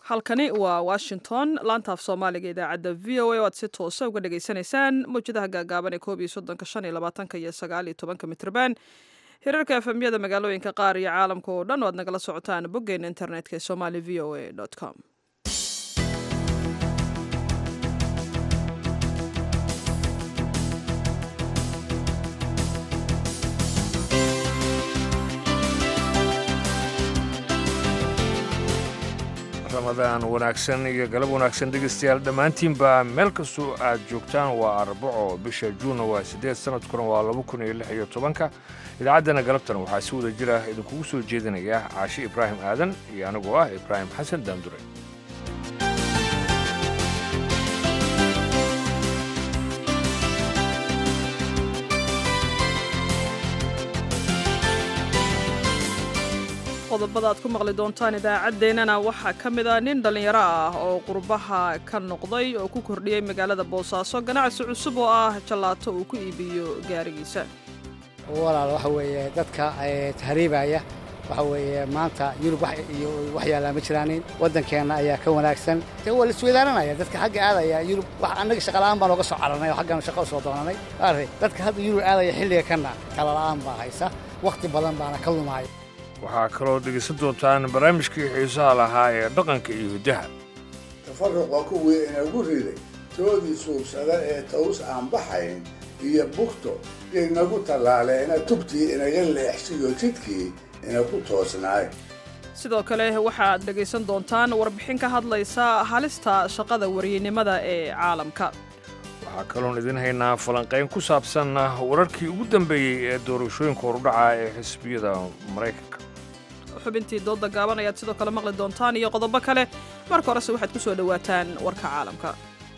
halkani waa washington laantaaf soomaaliga idaacadda v o a oo aad si toosa uga dhagaysanaysaan mawjadaha gaagaaban ee koob iyo soddonka shan iyo labaatanka iyo sagaal iyo tobanka mitrban hirarka efemyada magaalooyinka qaar iyo caalamka oo dhan oo aad nagala socotaan boggeena internetka ee somali v o a com ramadaan wanaagsan iyo galab wanaagsan dhegaystayaal dhammaantiinba meel kastoo aad joogtaan waa arbaco bisha juunna waa siddeed sanadkuna waa laba kun iyo lix iyo tobanka idaacaddana galabtan waxaa si wada jira idinkugu soo jeedinaya caashi ibraahim aadan iyo anigoo ah ibraahim xasan daandure qodobada aad ku maqli doontaan idaacaddeenana waxaa ka mid a nin dhallinyaro ah oo qurbaha ka noqday oo ku kordhiyey magaalada boosaaso ganacsi cusub oo ah jallaato uu ku iibiyo gaarigiisa walaal waxa weeye dadka tahriibaya waxa weeye maanta yurub iyo wax yaallaa ma jiraanin waddankeenna ayaa ka wanaagsan dee waa la isweydaaranaya dadka xagga aadaya yurub wax annaga shaqala'aan baan ooga soo cararnay oo xaggan shaqo soo doonanay arre dadka hadda yurub aadaya xilliga kanna kalala'aan baa haysa wakhti badan baana ka lumaaya waxaa kaloo dhegaysan doontaan barnaamijkii xiisaha lahaa ee dhaqanka iyo hiddaha tafaruqa kuwii inagu riday toodii suubsada ee taws aan baxayn iyo bugto inagu tallaaleena tubtii inaga leexsiyo jidkii inaku toosnaay sidoo kale waxaad dhegaysan doontaan warbixin ka hadlaysa halista shaqada waryeynimada ee caalamka waxaa kaloon idin haynaa falanqayn ku saabsan wararkii ugu dambeeyey ee doorashooyinka horudhaca ee xisbiyada maraykanka xubintii dooda gaaban ayaad sidoo kale maqli doontaan iyo qodobo kale marka horese waxaad ku soo dhowaataan warka caalamka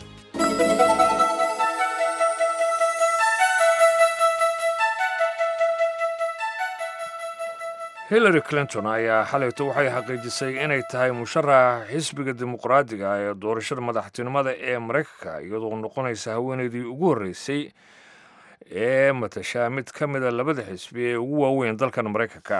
hillary clinton ayaa xalayto waxay xaqiijisay inay tahay musharaxa xisbiga dimuqraadiga ee doorashada madaxtinimada ee maraykanka iyadoo noqonaysa haweenaydii ugu horreysay ee matashaa mid ka mida labada xisbi ee ugu waaweyn dalkan maraykanka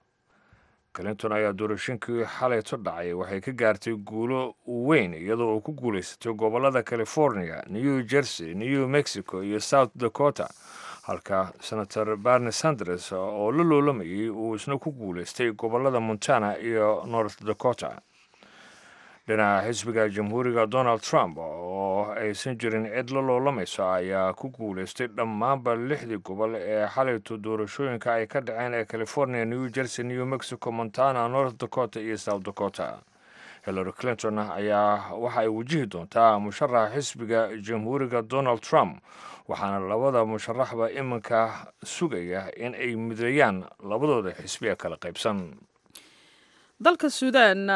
clinton ayaa doorashooyinkii xalayto dhacay waxay ka gaartay guulo weyn iyadoo uu ku guulaysatay gobollada california new jersey new mexico iyo south dakota halka senator barni sanders oo la loolamayay uu isna ku guulaystay gobollada montana iyo north dakota dhinaca xisbiga jamhuuriga donald trump oo aysan jirin cid la loolamayso ayaa ku guulaystay dhammaanba lixdii gobol ee xalayto doorashooyinka ay ka dhaceen ee california new jersey new mexico montana north dakota iyo south dakota hillary clinton ayaa waxa ay wajihi doontaa musharaxa xisbiga jamhuuriga donald trump waxaana labada musharaxba iminka sugaya in ay mideeyaan labadooda xisbi ee kala qaybsan dalka suudaan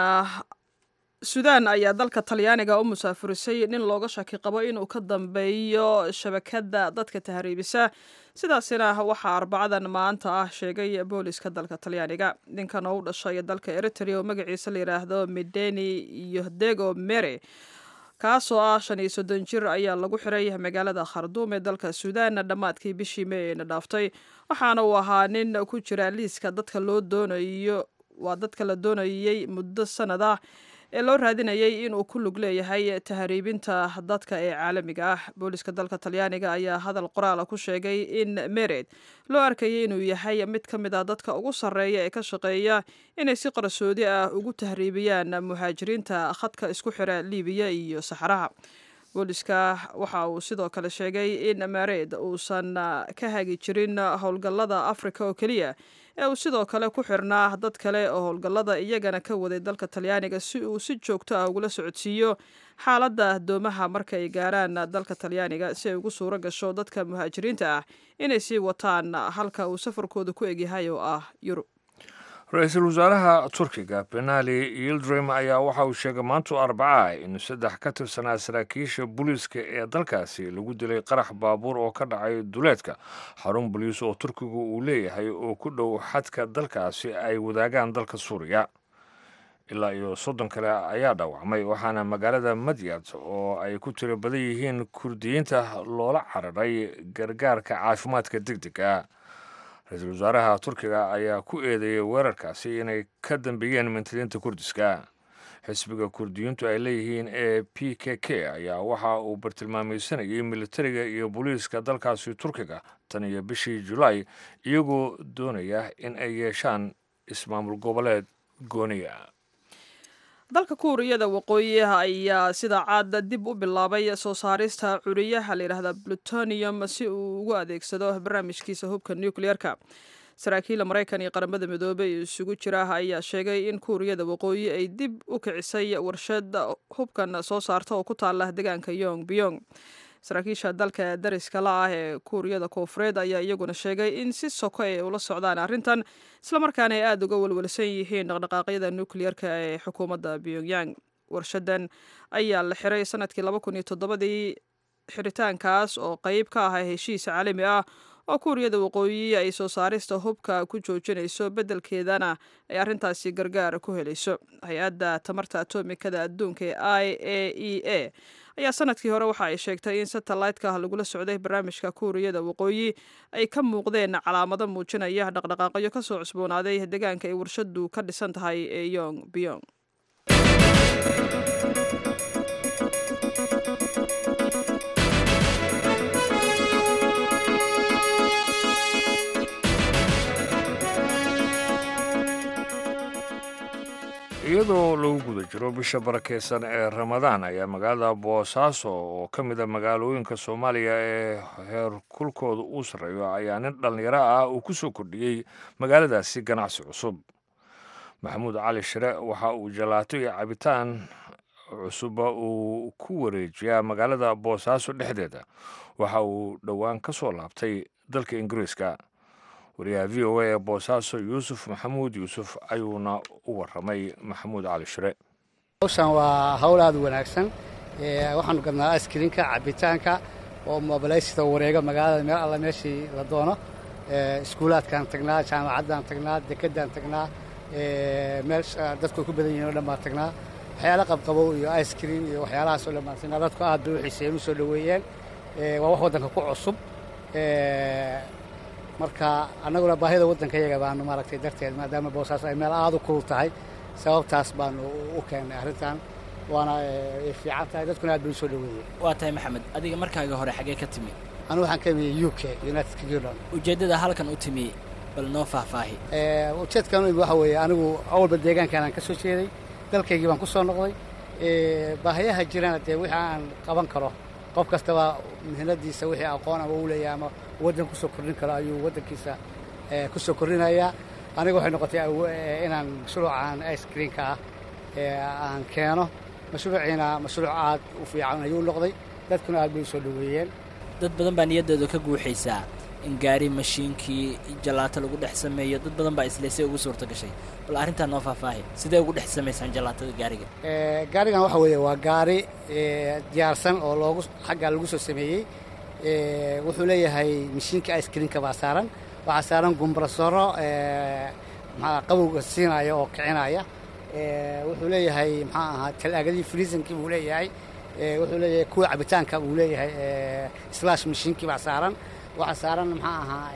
suudaan ayaa dalka talyaaniga u musaafurisay nin looga shaki qabo inuu ka dambeeyo shabakadda dadka tahriibisa sidaasina waxaa arbacadan maanta ah sheegay booliska dalka talyaaniga ninkan oo u dhashay dalka eritrea oo magaciisa la yidhaahdo mideni yohdego mere kaasoo ah shan iyo soddon jir ayaa lagu xiray magaalada kharduum ee dalka suudaan dhammaadkii bishii mey eena dhaaftay waxaana uu ahaa nin ku jira liiska dadka loo doonayo waa dadka la doonayey muddo sanad ah ee loo raadinayay inuu ku lug leeyahay tahriibinta dadka ee caalamiga ah booliska dalka talyaaniga ayaa hadal qoraala ku sheegay in mered loo arkayay inuu yahay mid ka mid ah dadka ugu sarreeya ee ka shaqeeya inay si qarsoodi ah ugu tahriibiyaan muhaajiriinta khadka isku xira liibiya iyo saxaraha booliska waxa uu sidoo kale sheegay in mered uusan ka hagi jirin howlgallada afrika oo keliya ee uu sidoo kale ku xirnaa dad kale oo howlgallada iyagana ka waday dalka talyaaniga si uu si joogto ah ugula socodsiiyo xaaladda doomaha marka ay gaaraan dalka talyaaniga si ay ugu suuro gasho dadka muhaajiriinta ah inay sii wataan halka uu safarkooda ku egyahay oo ah yurub ra-iisul wasaaraha turkiga benali yildrim ayaa waxa uu sheegay maantu arbaca in saddex ka tirsanaa saraakiisha booliiska ee dalkaasi lagu dilay qarax baabuur oo ka dhacay duleedka xarun boliis oo turkigu uu leeyahay oo ku dhow xadka dalkaasi ay wadaagaan dalka suuriya ilaa iyo soddon kale ayaa dhaawacmay waxaana magaalada madyad oo ay ku tiro badan yihiin kurdiyiinta loola cararay gargaarka caafimaadka deg dega ra-iisul wasaaraha turkiga ayaa ku eedeeyey weerarkaasi inay ka dambeeyeen mintadiinta kurdiska xisbiga kurdiyiintu ay leeyihiin ee p k k ayaa waxa uu bartilmaamaysanayay militariga iyo booliiska dalkaasi turkiga tan iyo bishii julaay iyagoo doonaya in ay yeeshaan ismaamul goboleed gooniya dalka kuuriyada waqooyi ayaa sida caada dib u bilaabay soo saarista curiyaha layidhaahda plutonium si uu ugu adeegsado barnaamijkiisa hubka nucleerka saraakiila maraykan iyo qaramada midoobey isugu jira ayaa sheegay in kuuriyada waqooyi ay dib u kicisay warshad hubkan soo saarta oo ku taala deegaanka yong biyong saraakiisha dalka dariska la ah ee kuuriyada koofureed ayaa iyaguna sheegay in si soko ay ula socdaan arrintan islamarkaana ay aada uga welwelsan yihiin dhaqdhaqaaqyada nukliyeerka ee xukuumadda pyongyang warshadan ayaa la xiray sanadkii laba kun iyo toddobadii xiritaankaas oo qeyb ka ah heshiis caalami ah oo kuuriyada waqooyi ay soo saarista hubka ku joojinayso beddelkeedana ay arrintaasi gargaar ku helayso hay-adda tamarta atomikada adduunka ee i a e a ayaa sanadkii hore waxa ay sheegtay in satellite-ka lagula socday barnaamijka kuuriyada waqooyi ay ka muuqdeen calaamado muujinaya dhaqdhaqaaqyo ka soo cusboonaaday deegaanka ay warshadu ka dhisan tahay ee yong biyong iyadoo lagu guda jiro bisha barakeysan ee ramadaan ayaa magaalada boosaaso oo ka mid a magaalooyinka soomaaliya ee heerkulkooda uu sarreeyo ayaa nin dhallinyaro ah uu ku soo kordhiyey magaaladaasi ganacsi cusub maxamuud cali shire waxa uu jalaato iyo cabitaan cusubba uu ku wareejiyaa magaalada boosaaso dhexdeeda waxa uu dhowaan ka soo laabtay dalka ingiriiska wariyaha v o a ee boosaaso yuusuf maxamuud yuusuf ayuuna u waramay maxamuud cali shire hawshan waa hawl aad u wanaagsan waxaanu gadnaa askrinka cabitaanka oo mobilaysida wareega magaalada meel alla meeshii la doono iskuulaadkaan tagnaa jaamacaddaan tagnaa dekedaan tagnaa meel dadku ku badan yihin o dhan baan tagnaa waxyaala qabqabow iyo icekream iyo waxyaalahaasoo dhan baan tagnaa dadku aad bay u xiiseeyeen u soo dhoweeyeen waa wax waddanka ku cusub marka annaguna baahida waddanka yaga baanu maaragtay darteed maadaama boosaaso ay meel aada u kulul tahay sababtaas baanu u keennay arrintan waana fiican tahay dadkuna aad bay u soo dhoweeyeen waa tahay maxamed adiga markaaga hore xaggee ka timi anigu waxaan ka imiyey u k united kingdom ujeeddada halkan u timi bal noo faahfaahi ujeedkan u imi waxa weeye anigu awalba deegaankaanaan ka soo jeeday dalkaygii baan ku soo noqday baahayaha jirana dee wixii aan qaban karo qof kastaba mihnadiisa wixii aqoon ama u leeyahay ama waddan ku soo kordhin karo ayuu waddankiisa ku soo kordhinayaa aniga waxay noqotay inaan mashruucan icekreamka ah aan keeno mashruuciina mashruuc aad u fiican ayuu noqday dadkuna aad bay u soo dhoweeyeen dad badan baa niyaddooda ka guuxaysaa in gaari mashiinkii jalaato lagu dhex sameeyo dad badan baa isleysay ugu suurta gashay bal arrintaa noo faahfaahi sidee ugu dhex samaysaan jalaatada gaariga gaarigan waxa weeye waa gaari diyaarsan oo loogu xaggaa lagu soo sameeyey wuxuu leeyahay mashiinka icekreamka baa saaran waxaa saaran gumbrasoro maxaa qabowga siinaya oo kicinaya wuxuu leeyahay maxaa ahaa talaagadii friisankii buu leeyahay wuxuu leeyahay kuwa cabitaanka buu leeyahay slash mashiinkii baa saaran waxaa saaran maxaa ahaa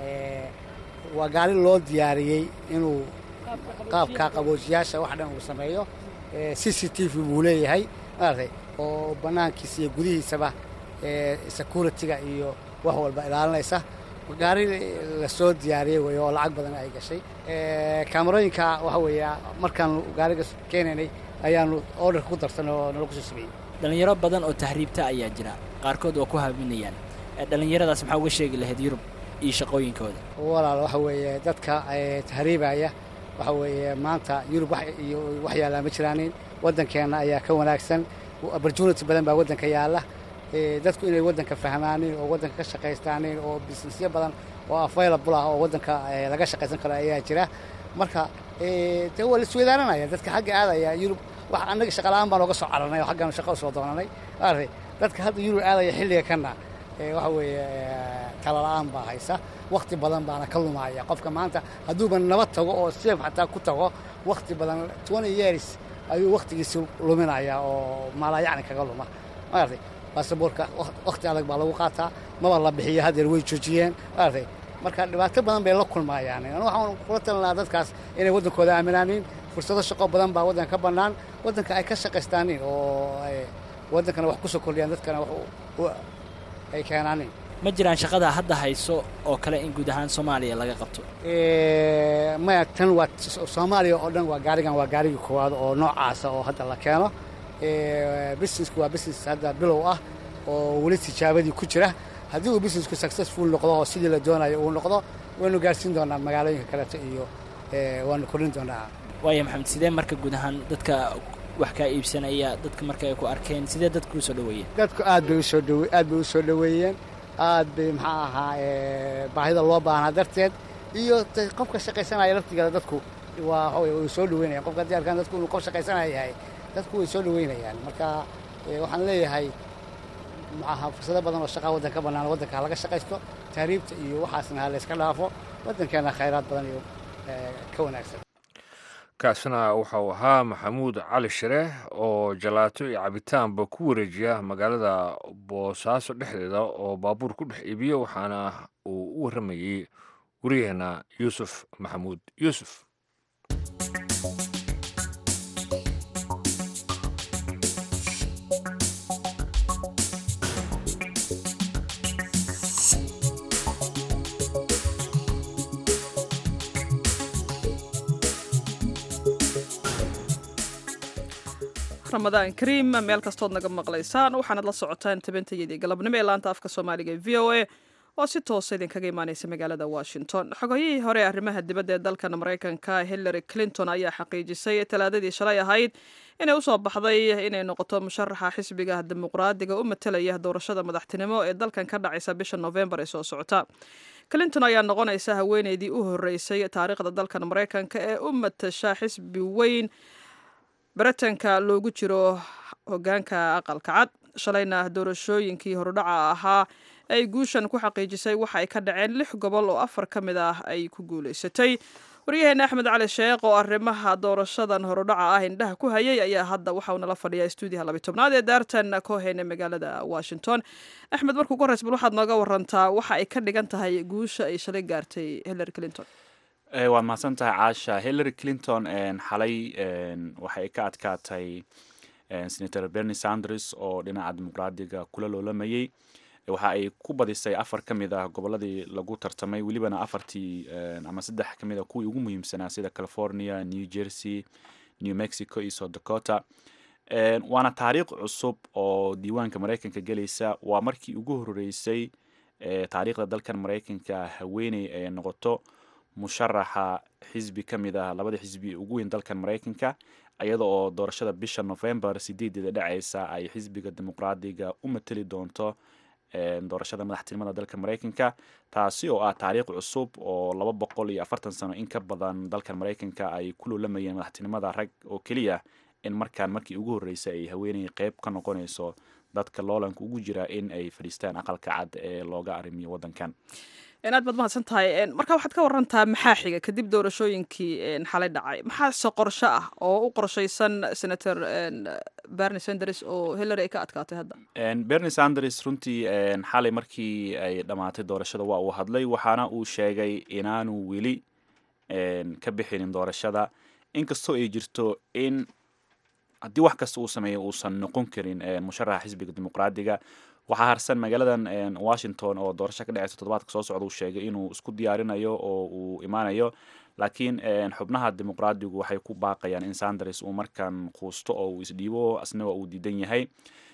waa gaari loo diyaariyey inuu qaabka qaboojiyaasha wax dhan uu sameeyo c c t v buu leeyahay maaragtay oo bannaankiisa iyo gudihiisaba security-ga iyo wax walba ilaalinaysa gaari lasoo diyaariyey wey oo lacag badan ay gashay kaamarooyinka waxa weeye markaanu gaariga keenaynay ayaanu orderka ku darsan oo nalagu soo sameeyey dhallinyaro badan oo tahriibta ayaa jira qaarkood waa ku haaminayaan dhallinyaradaas maxaa uga sheegi lahayd yurub iyo shaqooyinkooda walaal waxa weeye dadka tahriibaya waxa weeye maanta yurub iyo wax yaallaa ma jiraanin waddankeenna ayaa ka wanaagsan opportunity badan baa waddanka yaalla dadku inay waddanka fahmaanin oo waddanka ka shaqaystaanin oo businessyo badan oo available ah oo waddanka laga shaqaysan karo ayaa jira marka dee waa la isweydaaranaya dadka xagga aadaya yurub wax annaga shaqala'aan baan ooga soo cararnay oo xaggaanu shaqo usoo doonanay maaragtay dadka hadda yurub aadaya xilliga kana waxa weeye talala'aan baa haysa wakhti badan baana ka lumaya qofka maanta hadduuba nabad tago oo seef xataa ku tago wakhti badan twenty years ayuu wakhtigiisi luminaya oo maalayacni kaga luma maaragtay baasaboorka wakhti adag baa lagu qaataa maba la bixiyo hadeer way joojiyeen maaragtay marka dhibaato badan bay la kulmayaan anu waxaan kula talin lahaa dadkaas inay waddankooda aaminaanin fursado shaqo badan baa waddanka ka bannaan waddanka ay ka shaqaystaanin oo waddankana wax ku soo kordhiyaan dadkana wax ay keenaanin ma jiraan shaqada hadda hayso oo kale in guud ahaan soomaaliya laga qabto maya tan waa soomaaliya oo dhan waa gaarigan waa gaarigii koowaad oo noocaasa oo hadda la keeno businessku waa business hadda bilow ah oo weli tijaabadii ku jira haddii uu businessku successful noqdo oo sidii la doonayo uu noqdo waynu gaarsiin doonaa magaalooyinka kaleeto iyo waanu kordhin doonaa waaya maxamed sidee marka guud ahaan dadka wax kaa iibsanaya dadka marka ay ku arkeen sidee dadku usoo dhaweeyeen dadku aad bay usoo dhawe aad bay usoo dhaweeyeen aad bay maxaa ahaa baahida loo baahnaa darteed iyo qofka shaqaysanaya laftigeeda dadku waa waxaway way soo dhaweynayaan qofka haddii arkaan dadku inuu qof shaqaysanaya yahay dadku way soo dhaweynayaan marka waxaan leeyahay maxaha fursado badan oo shaqaa waddanka ka bannaan waddanka ha laga shaqaysto tahriibta iyo waxaasna ha layska dhaafo waddankeena khayraad badan iyo ka wanaagsan kaasina waxau ahaa maxamuud cali shire oo jalaato iyo cabitaanba ku wareejiya magaalada boosaaso dhexdeeda oo baabuur ku dhex iibiyo waxaana uu u warramayey waryaheena yuusuf maxamuud yuusuf ramadaan kariim meel kastood naga maqlaysaan waxaanad la socotaan tabantayadii galabnimo ee laanta afka soomaaliga ee v o a oo si toosa idinkaga imaaneysa magaalada washington xogayihii hore ee arrimaha dibadda ee dalkan maraykanka hillary clinton ayaa xaqiijisay talaadadii shalay ahayd inay usoo baxday inay noqoto musharaxa xisbiga dimuqraadiga u matalaya doorashada madaxtinimo ee dalkan ka dhacaysa bisha novembar ee soo socota clinton ayaa noqonaysa haweeneydii u horeysay taariikhda dalkan maraykanka ee u matasha xisbi weyn baritanka loogu jiro hogaanka aqalka cad shalayna doorashooyinkii horudhaca ahaa ay guushan ku xaqiijisay waxa ay ka dhaceen lix gobol oo afar ka mid ah ay ku guulaysatay waryaheena axmed cali sheekh oo arrimaha doorashadan horudhaca ah indhaha ku hayay ayaa hadda waxauu nala fadhiyaa stuudiyaha labi tobnaad ee daartan cohen ee magaalada washington axmed markuu ku horeys bal waxaad nooga warantaa waxa ay ka dhigan tahay guusha ay shalay gaartay hillary clinton waad mahadsan tahay caasha hillary clinton xalay waxay ka adkaatay senator bernie sanders oo dhinaca dimuqraadiga kula loolamayey waxa ay ku badisay afar ka mid ah goboladii lagu tartamay welibana afartii ama saddex ka mid a kuwii ugu muhiimsanaa sida california new jersey new mexico iyo south dakota waana taariikh cusub oo diiwaanka maraykanka gelaysa waa markii ugu horeysay taariikhda dalkan maraykanka haweeney ay noqoto musharaxa xisbi ka mid ah labada xisbi ugu weyn dalkan maraykanka iyada oo doorashada bisha november sideedeeda dhacaysa ay xisbiga dimuqraadiga u mateli doonto doorashada madaxtinimada dalka maraykanka taasi oo ah taariikh cusub oo laba boqol iyo afartan sano in ka badan dalkan maraykanka ay ku loolamayeen madaxtinimada rag oo keliya in markaan markii ugu horreysay ay haweeney qeyb ka noqonayso dadka loolanka ugu jira in ay fadhiistaan aqalka cad ee looga arrimiyo waddankan aad baad mahadsan tahay marka waxaad ka warantaa maxaa xiga kadib doorashooyinkii xalay dhacay maxaase qorsho ah oo u qorshaysan senator bernie sanders oo hillary ay ka adkaatay hadda bernie sanders runtii xalay markii ay dhammaatay doorashada waa uu hadlay waxaana uu sheegay inaanu weli ka bixinin doorashada inkastoo ay jirto in haddii wax kasta uu sameeyo uusan noqon karin musharaxa xisbiga dimuqraadiga waxaa harsan magaaladan washington oo doorasho ka dhaceysa toddobaadka soo socda uu sheegay inuu isku diyaarinayo oo uu imaanayo laakiin xubnaha dimuqraadigu waxay ku baaqayaan in sanders uu markan quusto oo uu isdhiibo asna waa uu diidan yahay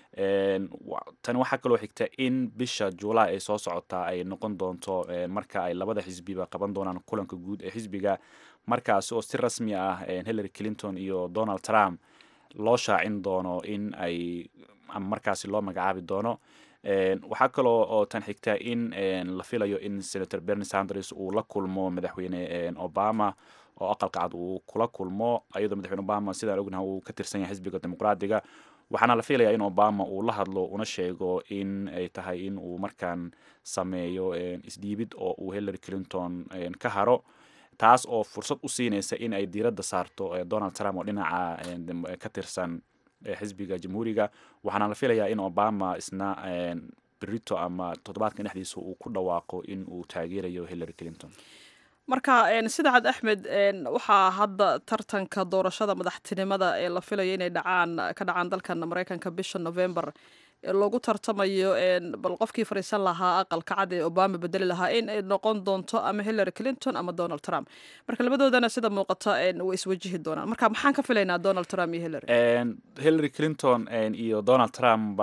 tani waxaa kaloo xigta in bisha juulaay ay soo socotaa ay noqon doonto marka ay labada xisbiba qaban doonaan kulanka guud ee xisbiga markaasi oo si rasmi ah hillary clinton iyo donald trump loo shaacin doono in ay ama markaasi loo magacaabi doono waxaa kaloo oo tan xigta in la filayo in senator bernie sanders uu la kulmo madaxweyne obama oo aqalka cad uu kula kulmo iyadoo madaxweyne obama sidaan ognaha uu ka tirsan yahay xisbiga dimuqraadiga waxaana la filayaa in obama uu la hadlo una sheego in ay tahay in uu markaan sameeyo isdhiibid oo uu hillary clinton ka haro taas oo fursad u siinaysa in ay diiradda saarto donald trump oo dhinaca ka tirsan xisbiga jamhuuriga waxaana la filayaa in obama isna berito ama toddobaadkan dhexdiisa uu ku dhawaaqo in uu taageerayo hillary clinton marka sida cad axmed waxaa hadda tartanka doorashada madaxtinimada ee la filayo inay dhacaan ka dhacaan dalkan maraykanka bisha november loogu tartamayo bal qofkii fariisan lahaa aqalka cad ee obama bedeli lahaa in ay noqon doonto ama hillary clinton ama donald trump marka labadoodana sida muuqata way iswajihi doonaan marka maxaan ka filaynaa donald trump iyo hillary hillary clinton iyo donald trumpba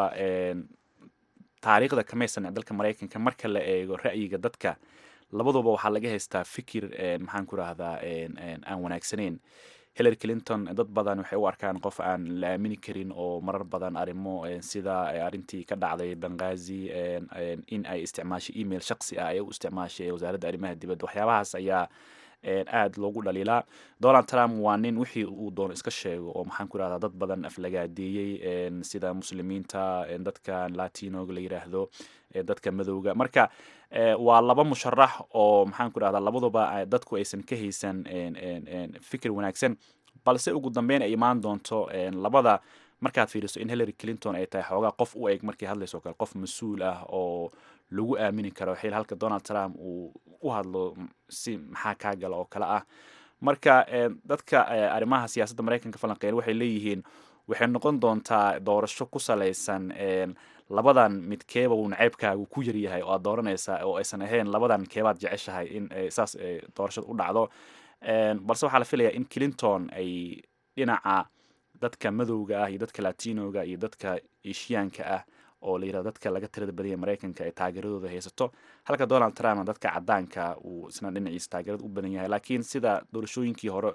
taariikhda kamaysan dalka maraykanka marka la eego ra'yiga dadka labaduba waxaa laga haystaa fikir maxaan ku rahdaa aan wanaagsaneyn hillary clinton dad badan waxay u arkaan qof aan la aamini karin oo marar badan arrimo sida arrintii ka dhacday bangazi in ay isticmaashay email shaksi ah ay u isticmaashay wasaaradda arrimaha dibadda waxyaabahaas ayaa aada loogu dhaliilaa donald trump waa nin wixii uu doono iska sheego oo maxaan ku rahdaa dad badan aflagaadeeyey sida muslimiinta dadka latinoga la yiraahdo dadka madowga marka waa laba musharax oo maxaan ku rahdaa labaduba dadku aysan ka haysan fikir wanaagsan balse ugu dambeyn ay imaan doonto labada markaad fiiriso in hillary clinton ay tahay xoogaa qof u eg markii hadlayso kale qof mas-uul ah oo lagu aamini karo xil halka donald trump uu u hadlo si maxaa kaa gala oo kale ah marka dadka arrimaha siyaasadda maraykanka falanqeyn waxay leeyihiin waxay noqon doontaa doorasho ku salaysan labadan midkeeba uu naceybkaagu ku yaryahay oo aad dooranaysa oo aysan ahayn labadan keebaad jeceshahay in saas doorashada u dhacdo balse waxaa la filayaa in clinton ay dhinaca dadka madowga ah iyo dadka latinoga iyo dadka eshiyaanka ah oo la yirahdo dadka laga tirada badanya maraykanka ay taageeradooda haysato halka donald trumpna dadka cadaanka uu isna dhinaciisa taageerada u badan yahay laakiin sida doorashooyinkii hore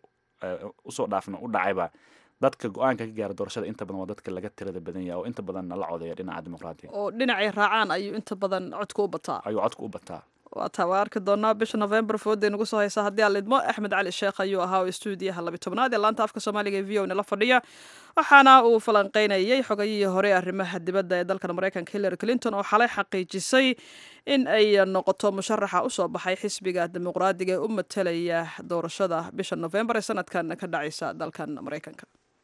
usoo dhaafna u dhacayba dadka go-aanka ka gaara doorashada inta badan waa dadka laga tirada badan yahay oo inta badanna la codeeya dhinaca dimuqraadiga oo dhinacay raacaan ayuu inta badan codka u bataa ayuu codka u bataa waa taa waa arki doonaa bisha november fooday nagu soo haysa haddii aan lidmo axmed cali sheekh ayuu ahaa oo stuudiyaha labi tobnaad ee laanta afka soomaaliga ee v o nala fadhiya waxaana uu falanqeynayay xogayihii hore arrimaha dibadda ee dalkan maraykanka hillary clinton oo xalay xaqiijisay in ay noqoto musharaxa usoo baxay xisbiga dimuqraadiga ee u matalaya doorashada bisha november ee sanadkan ka dhacaysa dalkan maraykanka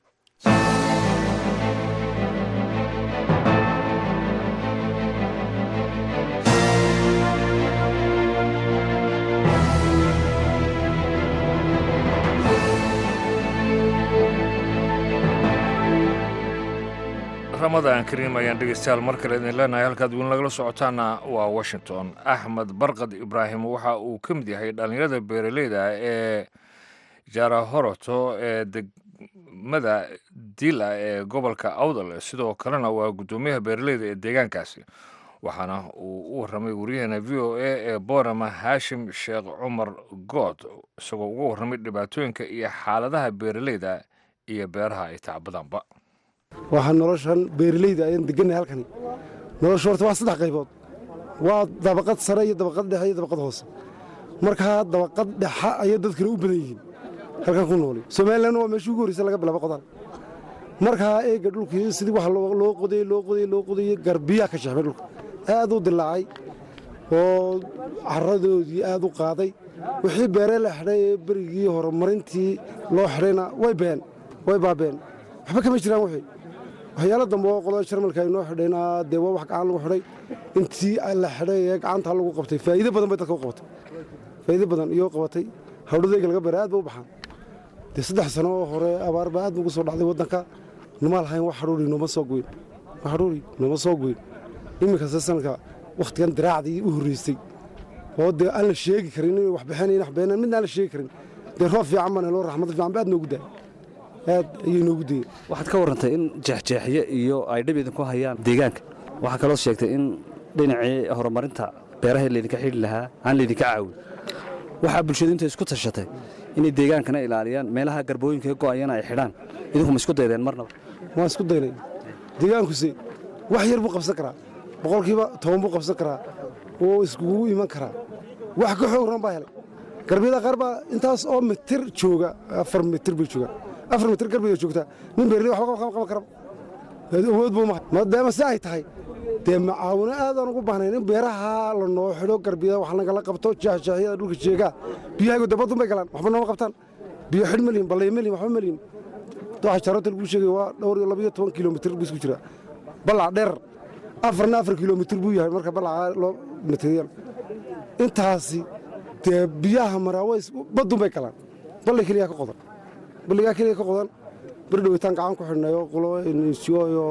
ramadan kariim ayaan dhegeystayaal mar kale idin leenahay halkaad weli nagala socotaana waa washington axmed barkad ibraahim waxa uu ka mid yahay dhallinyarada beeraleyda ee jarahoroto ee degmada dila ee gobolka awdal sidoo kalena waa guddoomiyaha beeraleyda ee deegaankaasi waxaana uu u warramay waryaheena v o a ee boorama haashim sheekh cumar good isagoo uga warramay dhibaatooyinka iyo xaaladaha beeraleyda iyo beeraha ay tacbadaanba waxaa noloshan beeraleyda ayaan degannahay halkani nolosha horta waa saddex qaybood waa dabaqad sare iyo dabaqad dhexe iyo dabaqad hoose markaa dabaqad dhexa ayay dadkana u badan yihiin halkan ku nooli somalilan waa meeshii ugu horreysa laga bilaabo qodaan markaa eega dhulkii sidii wax loo qodayey loo qodayey loo qodayey garbiyaa ka shexmay dhulka aad u dilaacay oo caradoodii aad u qaaday wixii beeree la xidhay ee berigii horumarintii loo xidhayna way been way baabeen waxba kama jiraan wixii waxyaalo dambe oo qolada jarmalka ay noo xidhayna dee waa wax gacan lagu xidhay intii la xidhay ee gacanta lagu qabtay faa'iido badan bay dadka u qabatay faa'iido badan iyo qabatay hawdhadayga laga beeray aad ba u baxaan dee saddex sano oo hore abaar baa aad nugu soo dhacday waddanka numa lahayn wax hadhuuri nooma soo goyn wax hadhuuri nooma soo goyn iminkase sanadka wakhtigan diraacdii u horreysay oo dee aan la sheegi karin inay wax bixinayn wax beenaan midna aan la sheegi karin dee roob fiican baan helo raxmad fiican ba aad noogu daay aad ayay noogu dayeen waxaad ka warrantay in jeexjeexyo iyo ay dhib idinku hayaan deegaanka waxaa kaloo sheegtay in dhinacii horumarinta beeraha laydinka xidhi lahaa aan laydinka caawin waxaa bulshadu intay isku tashatay inay deegaankana ilaaliyaan meelaha garbooyinka ka go'ayana ay xidhaan idinku ma isku daydeen marnaba waan isku daynay deegaankuse wax yar buu qabsan karaa boqolkiiba toban buu qabsan karaa oo iskugu iman karaa wax ka xoog ran baa helay garbiyada qaar baa intaas oo mitir jooga afar mitir bay joogaan afar mitir garbiga joogtaa nin beerley waxba qaban kara awood buu mahay maadaama si ay tahay dee macaawino aadaan ugu baahnayn in beeraha la noo xidho garbiyada wax nagala qabto jeexjeexyada dhulka jeegaa biyahaygu dabadun bay galaan waxba nooma qabtaan biyo xidh malihin ballay malihin waxba malihin waxa jaroota lagu sheegay waa dhowr iyo labayo toban kilomitir buu isku jiraa ballac dheer afarna afar kilomitir buu yahay marka ballaca loo materiyal intaasi dee biyaha maraaweys baddun bay galaan balli keliya ka qodan balligaa keliya ka qodan beri dhawitaan gacan ku xidhnay oo qulo nsiyo iyo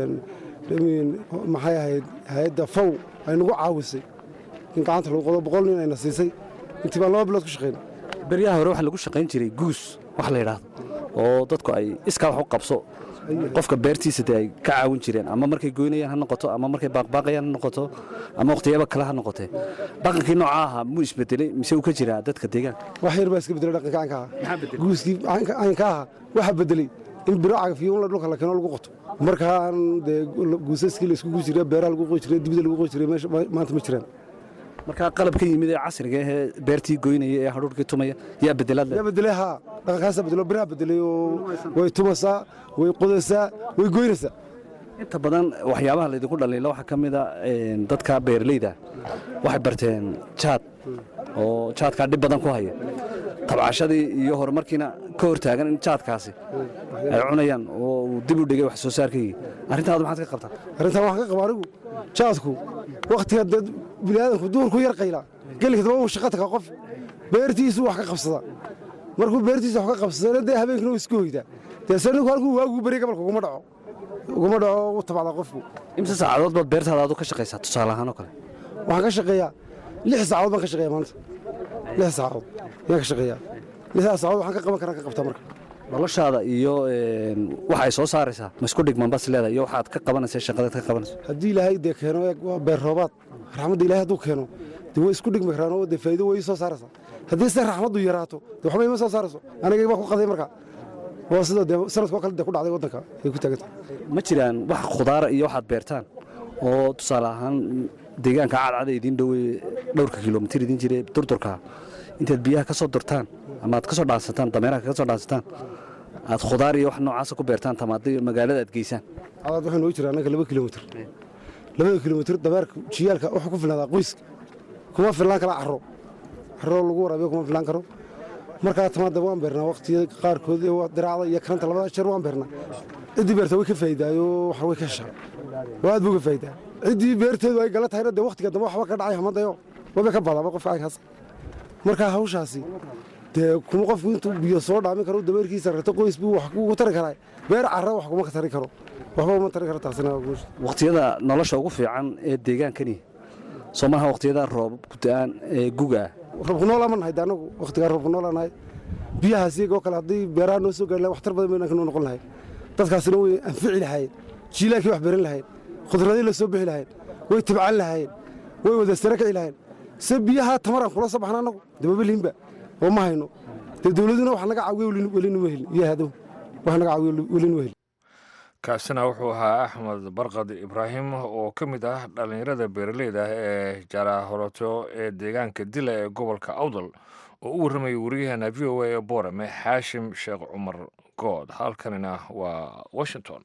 maxay ahayd hay-adda faw ay nagu caawisay in gacanta lagu qodo boqol nin ayna siisay intii baan laba bilood ku shaqaynay beryaha hore waxaa lagu shaqayn jiray guus wax la yidhaahdo oo dadku ay iskaa wax u qabso qofka beertiisa dee ay ka caawin jireen ama markay goynayaan ha noqoto ama markay baaqbaaqayaan ha noqoto ama waqhtiyaba kale ha noqotee dhaqankii noocaa ahaa muu isbedelay mise uu ka jiraa dadka deegaanka wax yar baa iska bedelay dhaqanka caynka ahaa guuskii caynka ahaa waxaa bedelay in biro cagafyo un dhulka la keeno lagu qoto markaan dee guusaskii la isku guus jiray beeraha lagu qoy jiray dibida lagu qoy jiray meesha maanta ma jiraan markaa qalab ka yimid ee casriga ahee beertii goynaya ee hadhuurkii tumaya yaa bedelaad yaa bedelay haa dhaqankaasaa bedelo biraha bedelay oo way tumasaa way qodaysaa way goynaysaa inta badan waxyaabaha laydinku dhaliila waxaa ka mid a dadka beeralayda waxay barteen jaad oo jaadkaa dhib badan ku haya tabcashadii iyo horumarkiina ka hortaagan in jaadkaasi ay cunayaan oo uu dib u dhigay wax soo saarkaygii arrintaadu maxaad ka qabtaa arrintan waxaan ka qaba anigu jaadku wakhtiga dee biniaadanku duurku yar qaylaa gelika daba uu shaqa tagaa qof beertiisu wax ka qabsada markuu beertiisa wax ka qabsadana dee habeenkina uu isku hoydaa dee se ninku halkuu waagu beriya gabalka uguma dhaco uguma dhaco u tabacdaa qofku imse saacadood baad beertaada adu ka shaqaysaa tusaale ahaan oo kale waxaan ka shaqeeyaa lix saacadood baan ka shaqeeya maanta lix saacadood ayaan ka shaqeeyaa lixdaas saacadood waxaan ka qaban karaan ka qabtaa marka noloshaada iyo waxa ay soo saaraysaa ma isku dhigman bas leedahay iyo waxaad ka qabanaysa shaqadaad ka qabanayso haddii ilaahay dee keeno eeg waa beer roobaad raxmadda ilaahay hadduu keeno dee way isku dhigmi karaan oo dee faa'iido way soo saaraysaa haddii se raxmaddu yaraato dee waxba ima soo saarayso anigay baa ku qaday marka waa sida dee sanadkoo kale dee ku dhacday waddanka ay ku taagantahay ma jiraan wax khudaara iyo waxaad beertaan oo tusaale ahaan deegaanka cadcada idiin dhowey dhowrka kilomitir idiin jire durdurka intaad biyaha ka soo durtaan ama aad ka soo dhaansataan dameeraha kaga soo dhaansataan aad khudaar iyo wax noocaasa ku beertaan tamaada magaalada aad geysaan cadaad waxaa noogu jira annaga laba kilomitir labada kilomitir dameerka jiyaalka wuxuu ku filnaadaa qoyska kuma filnaan kala caro caro lagu waraabiyo kuma filnaan karo markaa tamaada waan beernaa waqtiyada qaarkood ee diraacda iyo karanta labada jeer waan beernaa ciddii beerta way ka faa'iidaayo waxa way ka heshaa oo aad buu ka faa'iidaa ciddii beerteedu ay gala tahayna dee waqtiga dambe waxba ka dhacay hamadayo wabay ka badaaba qofka caynkaas markaa hawshaasi dee kuma qofku intuu biyo soo dhaamin karo dameerkiisa rarto qoys buu wax kugu tari karaa beer carra wax kuma tari karo waxba uma tari karo taasina waqtiyada nolosha ugu fiican ee deegaankani soo maaha waqtiyada roob ku-da-aan ee guga ah roobku noolaa ma nahay de annagu waqtigaa roobku noolaa nahay biyahaas iyagoo kale haddii beeraha noo soo gaari lahay waxtar badan baynan noo noqon lahayn dadkaasina way anfici lahaayeen jiilaankii wax beran lahayn khudradii la soo bixi lahayn way tibcan lahaayeen way wada sare kici lahayn se biyaha tamaraan kula soo baxna annagu dababaliinba oo ma hayno dee dowladuna wax naga caawiyo welina ma helin iyo hadow wax naga caawiyo welina ma helin kaasina wuxuu ahaa axmed barkad ibraahim oo ka mid ah dhallinyarada beeraleyda ah ee jaarahoroto ee deegaanka dila ee gobolka awdal oo u warramayay wariyaheena v o a ee boorame xaashim sheekh cumar good halkanina waa washington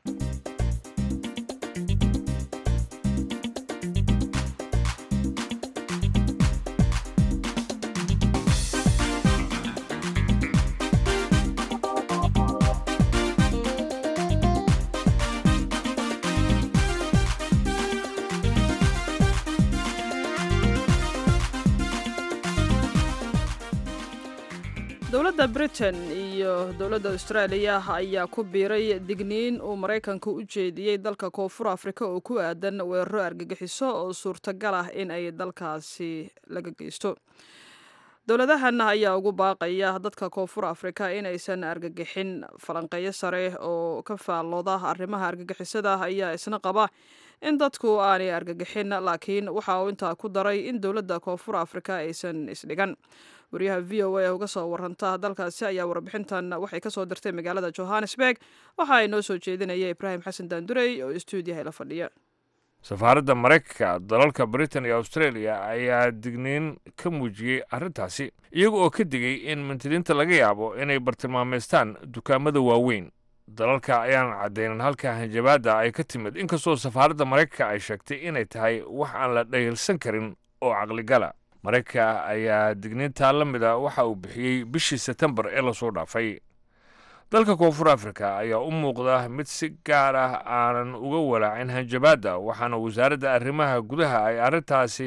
dowladda britain iyo dowladda austraaliya ayaa ku biiray digniin uu maraykanku u jeediyey dalka koonfur afrika oo ku aadan weeraro argagixiso oo suurtagal ah in ay dalkaasi laga geysto dowladahan ayaa ugu baaqaya dadka koonfur afrika inaysan argagixin falanqeeyo sare oo ka faallooda arrimaha argagixisada ayaa isna qaba in dadku aanay argagixin laakiin waxa uu intaa ku daray in dowladda koonfur afrika aysan isdhigan wariyaha v o a uga soo waranta dalkaasi ayaa warbixintan waxay kasoo dirtay magaalada johannesburg waxa ay noo soo jeedinaya ibraahim xasan daandurey oo stuudiyaha la fadhiya safaaradda maraykanka dalalka britain iyo australia ayaa digniin ka muujiyey arrintaasi iyaga oo ka digay in mantiliinta laga yaabo inay bartilmaameystaan dukaamada waaweyn dalalka ayaan caddaynin halka hanjabaadda ay ka timid inkastoo safaaradda maraykanka ay sheegtay inay tahay wax aan la dhayilsan karin oo caqligala maraykanka ayaa digniintaa la mida waxa uu bixiyey bishii setembar ee lasoo dhaafay dalka koonfur afrika ayaa u muuqda mid si gaar ah aanan uga walaacin hanjabaadda waxaana wasaaradda arrimaha gudaha ay arrintaasi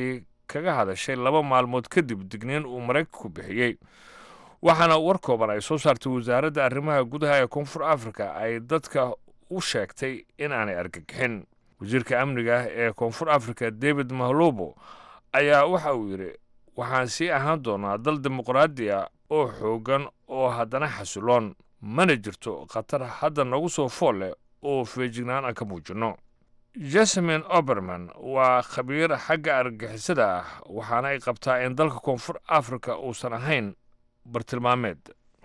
kaga hadashay laba maalmood kadib digniin uu maraykanku bixiyey waxaana war kooban ay soo saartay wasaaradda arrimaha gudaha ee koonfur afrika ay dadka u sheegtay in aanay argagixin wasiirka amniga ee koonfur afrika david mahlobo ayaa waxa uu yidhi waxaan sii ahaan doonaa dal dimuqraadi ah oo xooggan oo haddana xasiloon mana jirto khatar hadda nagu soo fool leh oo feejignaan aan ka muujinno jasmin oberman waa khabiir xagga argagixisada ah waxaana ay qabtaa in dalka koonfur afrika uusan ahayn bartilmaameed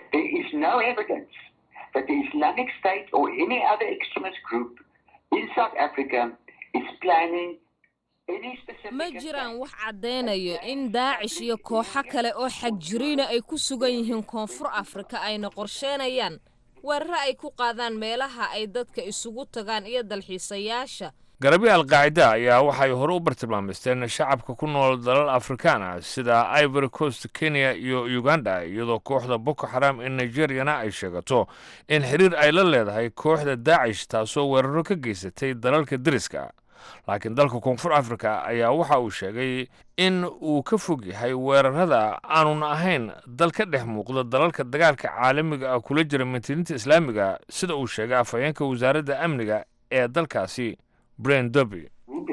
ma jiraan wax caddaynayo in daacish iyo kooxo kale oo xagjiriina ay ku sugan yihiin koonfur afrika ayna qorsheynayaan weeraro ay ku qaadaan meelaha ay dadka isugu tagaan iyo dalxiisayaasha garabyo alqaacida ayaa waxay hore u bartilmaamaysteen shacabka ku nool dalal afrikaan ah sida ivory coast kenya iyo uganda iyadoo kooxda boko xaram ee nigeriyana ay sheegato in xiriir ay la leedahay kooxda daacish taasoo weeraro ka geysatay dalalka deriska laakiin dalka koonfur afrika ayaa waxa uu sheegay in uu ka fog yahay weerarada aanun ahayn dal ka dhex muuqda dalalka dagaalka caalamiga ah kula jira mintiniinta islaamiga sida uu sheegay afhayeenka wasaaradda amniga ee dalkaasi bren doby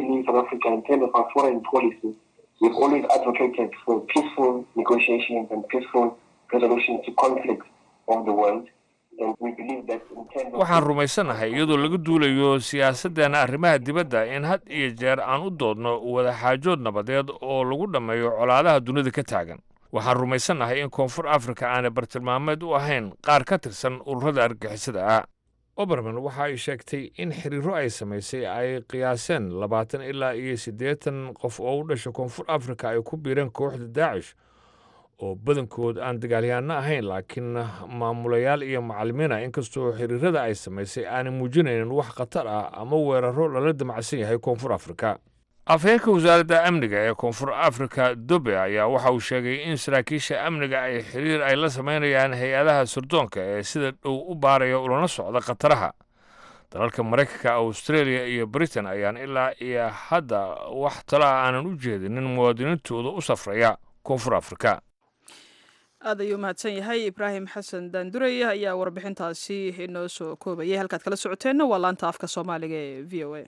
waxaan rumaysanahay iyadoo laga duulayo siyaasaddeena arrimaha dibadda in had iyo jeer aan u doodno wadaxaajood nabadeed oo lagu dhammeeyo colaadaha dunida ka taagan waxaan rumaysannahay in koonfur afrika aanay bartilmaameed u ahayn qaar ka tirsan ururada argixisada ah oberman waxa ay sheegtay in xiriiro ay samaysay ay qiyaaseen labaatan ilaa iyo siddeetan qof oo u dhasha koonfur afrika ay ku biireen kooxda daacish oo badankood aan dagaalyahanno ahayn laakiin maamulayaal iyo macallimiina inkastoo xiriirada ay samaysay aanay muujinaynin wax khatar ah ama weeraro lala damacsan yahay koonfur afrika afhayeenka wasaaradda amniga ee koonfur afrika dobe ayaa waxa uu sheegay in saraakiisha amniga ay xiriir ay la samaynayaan hay-adaha sirdoonka ee sida dhow u baaraya ulana socda khataraha dalalka maraykanka australia iyo britain ayaan ilaa iyo hadda wax talo ah aanan u jeedinin muwaadiniintooda u safraya koonfur afrika aad ayuu mahadsan yahay ibraahim xasan daandurey ayaa warbixintaasi inoo soo koobayay halkaad kala socoteenna waa laanta afka soomaaliga ee v o a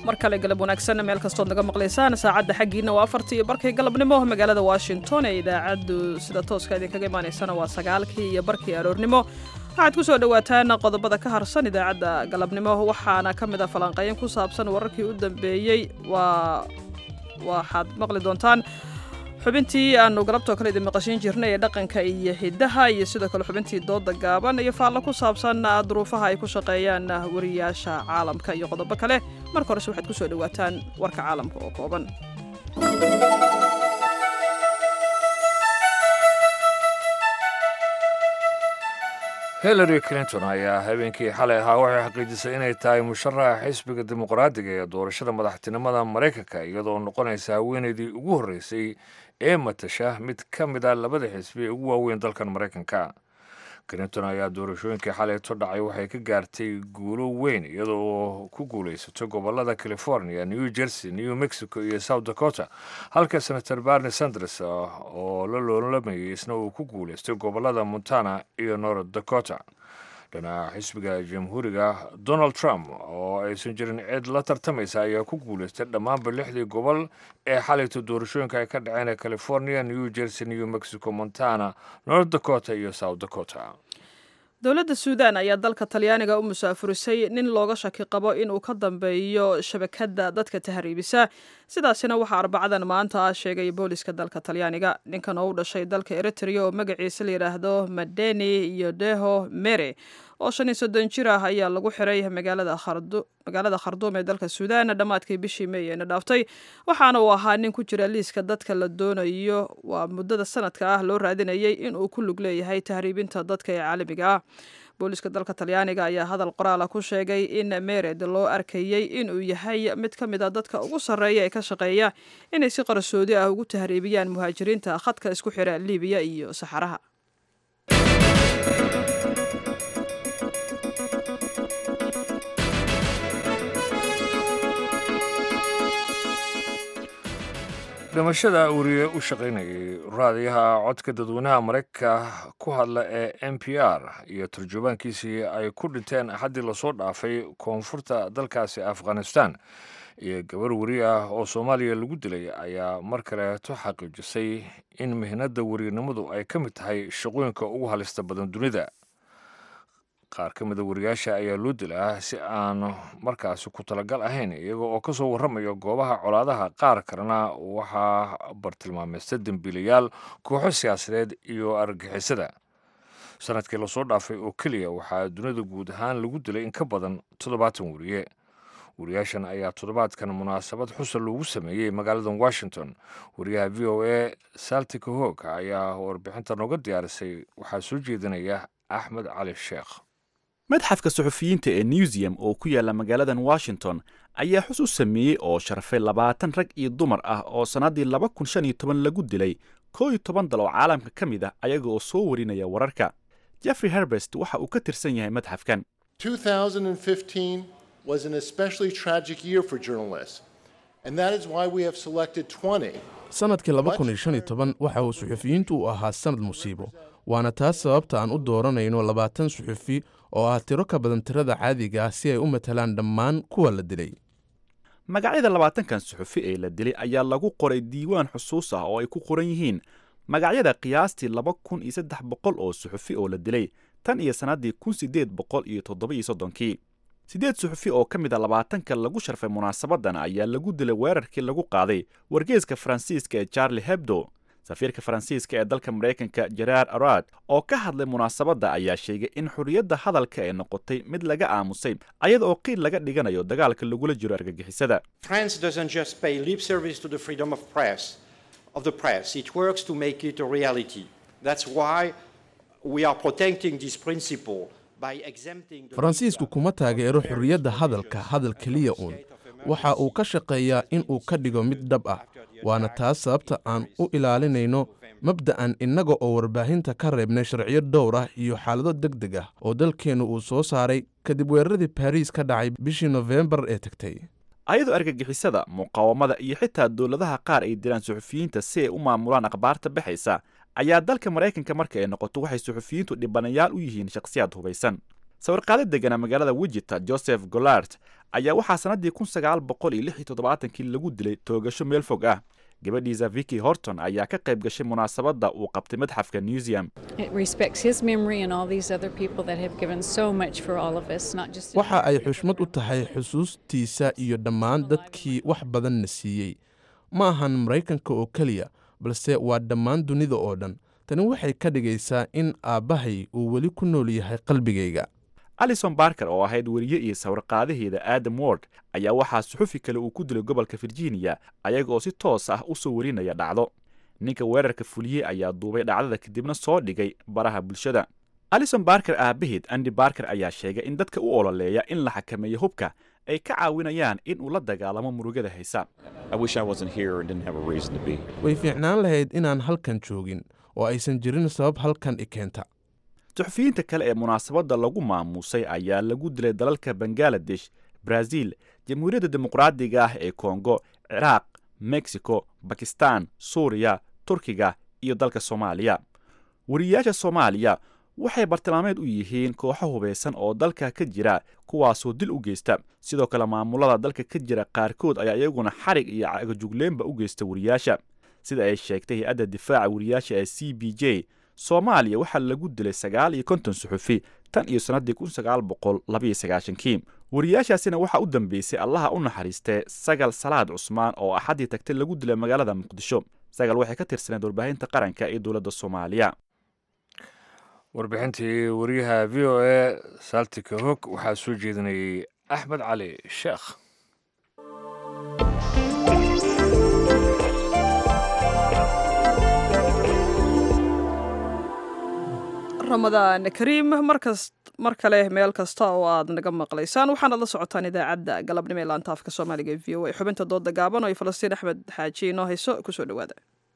mar kale galab wanaagsan meel kastood naga maqlaysaan saacadda xaggiina waa afartii iyo barkii galabnimo magaalada washington ee idaacaddu sida tooska idinkaga imaanaysana waa sagaalkii iyo barkii aroornimo waxaad ku soo dhowaataan qodobada ka harsan idaacadda galabnimo waxaana ka mid ah falanqeyn ku saabsan wararkii u dambeeyey waa waxaad maqli doontaan xubintii aanu galabtoo kale idin maqashiin jirnay ee dhaqanka iyo hiddaha iyo sidoo kale xubintii dooda gaaban iyo faallo ku saabsan duruufaha ay ku shaqeeyaan wariyaasha caalamka iyo qodobo kale marka horese waxaad ku soo dhowaataan warka caalamka oo kooban hillary clinton ayaa habeenkii xalay ahaa waxay xaqiijisay inay tahay musharaxa xisbiga dimuqraadiga ee doorashada madaxtinimada maraykanka iyadoo noqonaysa haweenaydii ugu horreysay ee matasha mid ka mid a labada xisbi ee ugu waaweyn dalkan maraykanka clinton ayaa doorashooyinkii xalayto dhacay waxay ka gaartay guulo weyn iyadoo ku guulaysatay gobolada california new jersey new mexico iyo south dakota halka senator barney sanders oo la loolamayay isna uu ku guulaystay gobolada montana iyo north dakota dhinaca xisbiga jamhuuriga donald trump oo aysan jirin cid la tartamaysa ayaa ku guulaystay dhammaanba lixdii gobol ee xalayto doorashooyinka ay ka dhaceen california new jersey new mexico montana north dakota iyo south dakota dowladda suudan ayaa dalka talyaaniga u musaafurisay nin looga shaki qabo inuu ka dambeeyo shabakadda dadka tahriibisa sidaasina waxaa arbacadan maanta ah sheegay booliska dalka talyaaniga ninkan oo u dhashay dalka eritrea oo magaciisa la yidhaahdo madeni iyo deho mere oo shan iyo soddon jir ah ayaa lagu xiray magaalada kharduum ee dalka suudaan dhammaadkii bishii mey eena dhaaftay waxaana uu ahaa nin ku jira liiska dadka la doonayo waa muddada sanadka ah loo raadinayay inuu ku lug leeyahay tahriibinta dadka ee caalamiga ah booliska dalka talyaaniga ayaa hadal qoraala ku sheegay in mered loo arkayey inuu yahay mid ka mid a dadka ugu sarreeya ee ka shaqeeya inay si qarsoodi ah ugu tahriibiyaan muhaajiriinta khadka isku xira libiya iyo saxaraha dhimashada wariye u shaqaynayay raadiyaha codka dadweynaha maraykanka ku hadla ee n p r iyo turjubaankiisii ay ku dhinteen axaddii lasoo dhaafay koonfurta dalkaasi afghanistan iyo gabar weri ah oo soomaaliya lagu dilay ayaa mar kaleeto xaqiijisay in mihnadda weriyanimadu ay ka mid tahay shaqooyinka ugu halista badan dunida qaar ka mida wariyaasha ayaa loo dilaa si aan markaasi ku talagal ahayn iyaga oo ka soo warramaya goobaha colaadaha qaar kalena waxaa bartilmaamaysta dembiilayaal kooxo siyaasadeed iyo argagixisada sanadkii lasoo dhaafay oo keliya waxaa dunida guud ahaan lagu dilay in ka badan toddobaatan wariye wariyaashan ayaa toddobaadkan munaasabad xusan loogu sameeyey magaalada washington wariyaha v o a saltika hoog ayaa warbixinta nooga diyaarisay waxaa soo jeedinaya axmed cali sheekh madxafka suxufiyiinta ee newsium oo ku yaalla magaaladan washington ayaa xus u sameeyey oo sharfay labaatan rag iyo dumar ah oo sannaddii laba kun shan iyo toban lagu dilay koo iyo toban dal oo caalamka ka mid ah ayaga oo soo warinaya wararka jeffrey herbest waxa uu ka tirsan yahay madxafkan was an especially tragic year for journalists, and that is why we have selected 20. sanadkii laba kun iyo shan iyo toban waxa uu suxufiyiintu u ahaa sannad musiibo waana taas sababta aan u dooranayno labaatan suxufi oo ah tiro ka badan tirada caadiga ah si ay u matalaan dhammaan kuwa la dilay magacyada labaatankan suxufi ee la dilay ayaa lagu qoray diiwaan xusuus ah oo ay ku qoran yihiin magacyada qiyaastii laba kun iyo saddex boqol oo suxufi oo la dilay tan iyo sannaddii kun siddeed boqol iyo toddoba iyo soddonkii siddeed suxufi oo ka mid a labaatanka lagu sharfay munaasabadan ayaa lagu dilay weerarkii lagu qaaday wargeeska faransiiska ee charlie hebdo safiirka faransiiska ee dalka maraykanka jeraar arad oo ka hadlay munaasabadda ayaa sheegay in xorriyadda hadalka ay noqotay mid laga aamusay ayada oo qiil laga dhiganayo dagaalka lagula jiro argagixisada France doesn't just pay lip service to the freedom of press of the press it works to make it a reality that's why we are protecting this principle faransiisku kuma taageero xorriyadda hadalka hadal keliya uun waxa uu ka shaqeeyaa in uu ka dhigo mid dhab ah waana taas sababta aan u ilaalinayno mabda'an innaga oo warbaahinta ka reebnay sharciyo dhowr ah iyo xaalado deg deg ah oo dalkeennu uu soo saaray kadib weeraradii baariis ka dhacay bishii nofembar ee tagtay ayadoo argagixisada muqaawamada iyo xitaa dowladaha qaar ay dilaan suxufiyiinta si ay u maamulaan akhbaarta baxaysa ayaa dalka maraykanka marka ay noqoto waxay suxufiyiintu dhibanayaal u yihiin shakhsiyaad hubaysan sawirqaado degana magaalada wijita joseph golart ayaa waxaa sannaddii kun sagaal boqol iyo lix iyo toddobaatankii lagu dilay toogasho meel fog ah gabadhiisa vicky horton ayaa ka qayb gashay munaasabadda uu qabtay madxafka newseum waxa ay xushmad u tahay xusuustiisa iyo dhammaan dadkii wax badanna siiyey ma ahan maraykanka oo keliya balse waa dhammaan dunida oo dhan tani waxay ka dhigaysaa in aabbahay uu weli ku nool yahay qalbigayga alison barker oo ahayd weriye iyo sawirqaadaheeda adam word ayaa waxaa suxufi kale uu ku dilay gobolka virginia ayaga oo si toos ah u soo warinaya dhacdo ninka weerarka fuliyey ayaa duubay dhacdada kadibna soo dhigay baraha bulshada alison barker aabaheed andi barker ayaa sheegay in dadka u ololeeya in la xakameeyo hubka ay ka caawinayaan in uu la dagaalamo murugada haysa way fiicnaan lahayd inaan halkan joogin oo aysan jirin sabab halkan i keenta suxufiyiinta kale ee munaasabadda lagu maamuusay ayaa lagu dilay dalalka bangaladesh brazil jamhuuriyadda dimuqraadiga ah ee kongo ciraaq mexico bakistan suuriya turkiga iyo dalka soomaaliya wariyayaasha soomaaliya waxay bartilmaameed u yihiin kooxo hubaysan oo dalka ka jira kuwaasoo dil u geysta sidoo kale maamulada dalka ka jira qaarkood ayaa iyaguna xarig iyo cagajugleynba u geysta wariyaasha sida ay sheegtay hay-adda difaaca wariyaasha ee c b j soomaaliya waxaa lagu dilay sagaal iyo konton suxufi tan iyo sannaddii kun sagaal boqol labaiyo sagaashankii wariyaashaasina waxaa u dambeysay allaha u naxariistee sagal salaad cusmaan oo axaddii tagtay lagu dilay magaalada muqdisho sagal waxay ka tirsaneed warbaahinta qaranka ee dowladda soomaaliya warbixintii wariyaha v o a saltika hog waxaa soo jeedinayay axmed cali sheekh ramadaan kariim markas mar kale meel kasta oo aad naga maqlaysaan waxaanad la socotaan idaacadda galabnimo ee laanta afka soomaaliga v o a xubinta dooda gaaban oo ay falastiin axmed xaaji inoo hayso kusoo dhawaada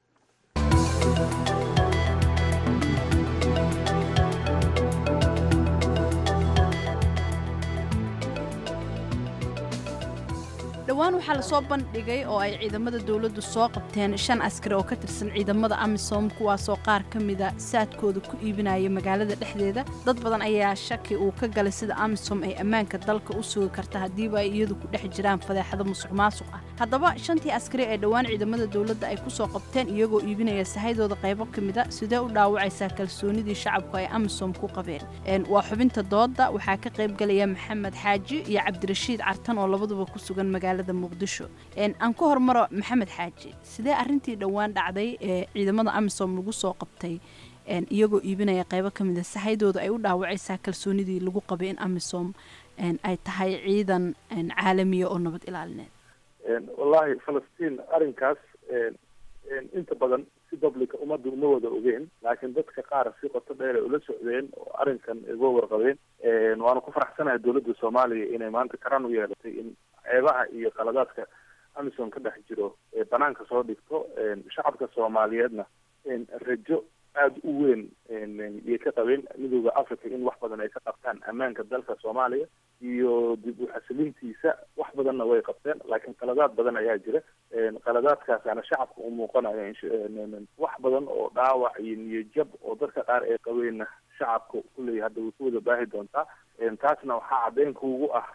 dhowaan waxaa lasoo bandhigay oo ay ciidamada dowladdu soo qabteen shan askari oo ka tirsan ciidamada amisom kuwaasoo qaar ka mida saadkooda ku iibinaya magaalada dhexdeeda dad badan ayaa shaki uu ka galay sida amisom ay ammaanka dalka u sugi karta haddiiba ay iyadu ku dhex jiraan fadeexado musuq maasuq ah haddaba shantii askari ee dhowaan ciidamada dowladda ay ku soo qabteen iyagoo iibinaya sahaydooda qaybo ka mida sidee u dhaawacaysaa kalsoonidii shacabku ay amisom ku qabeen waa xubinta dooda waxaa ka qaybgalaya maxamed xaaji iyo cabdirashiid cartan oo labaduba ku sugan magaalada muqdisho aan ku hormaro maxamed xaaji sidee arintii dhowaan dhacday ee ciidamada amisom lagu soo qabtay iyagoo iibinaya qaybo ka mida sahaydooda ay u dhaawacaysaa kalsoonidii lagu qabay in amisom ay tahay ciidan caalamiya oo nabad ilaalineed wallaahi falastiin arrinkaas inta badan si publica ummadda uma wada ogeen laakiin dadka qaar si qoto dheer ay ula socdeen oo arrinkan uga warqabeen waanu ku faraxsanahay dowladda soomaaliya inay maanta karan u yeelatay in ceebaha iyo qaladaadka amisom ka dhex jiro ee banaanka soo dhigto shacabka soomaaliyeedna rajo aada u weyn yay ka qabeen midooda africa in wax badan ay ka qabtaan ammaanka dalka soomaaliya iyo dib u xasilintiisa wax badanna way qabteen laakiin qaladaad badan ayaa jira qaladaadkaasaana shacabka u muuqanaya wax badan oo dhaawac iyo niyajab oo dadka qaar ay qabeenna shacabka kulley hadda way ku wada baahi doontaa taasna waxaa caddeyn kuugu ah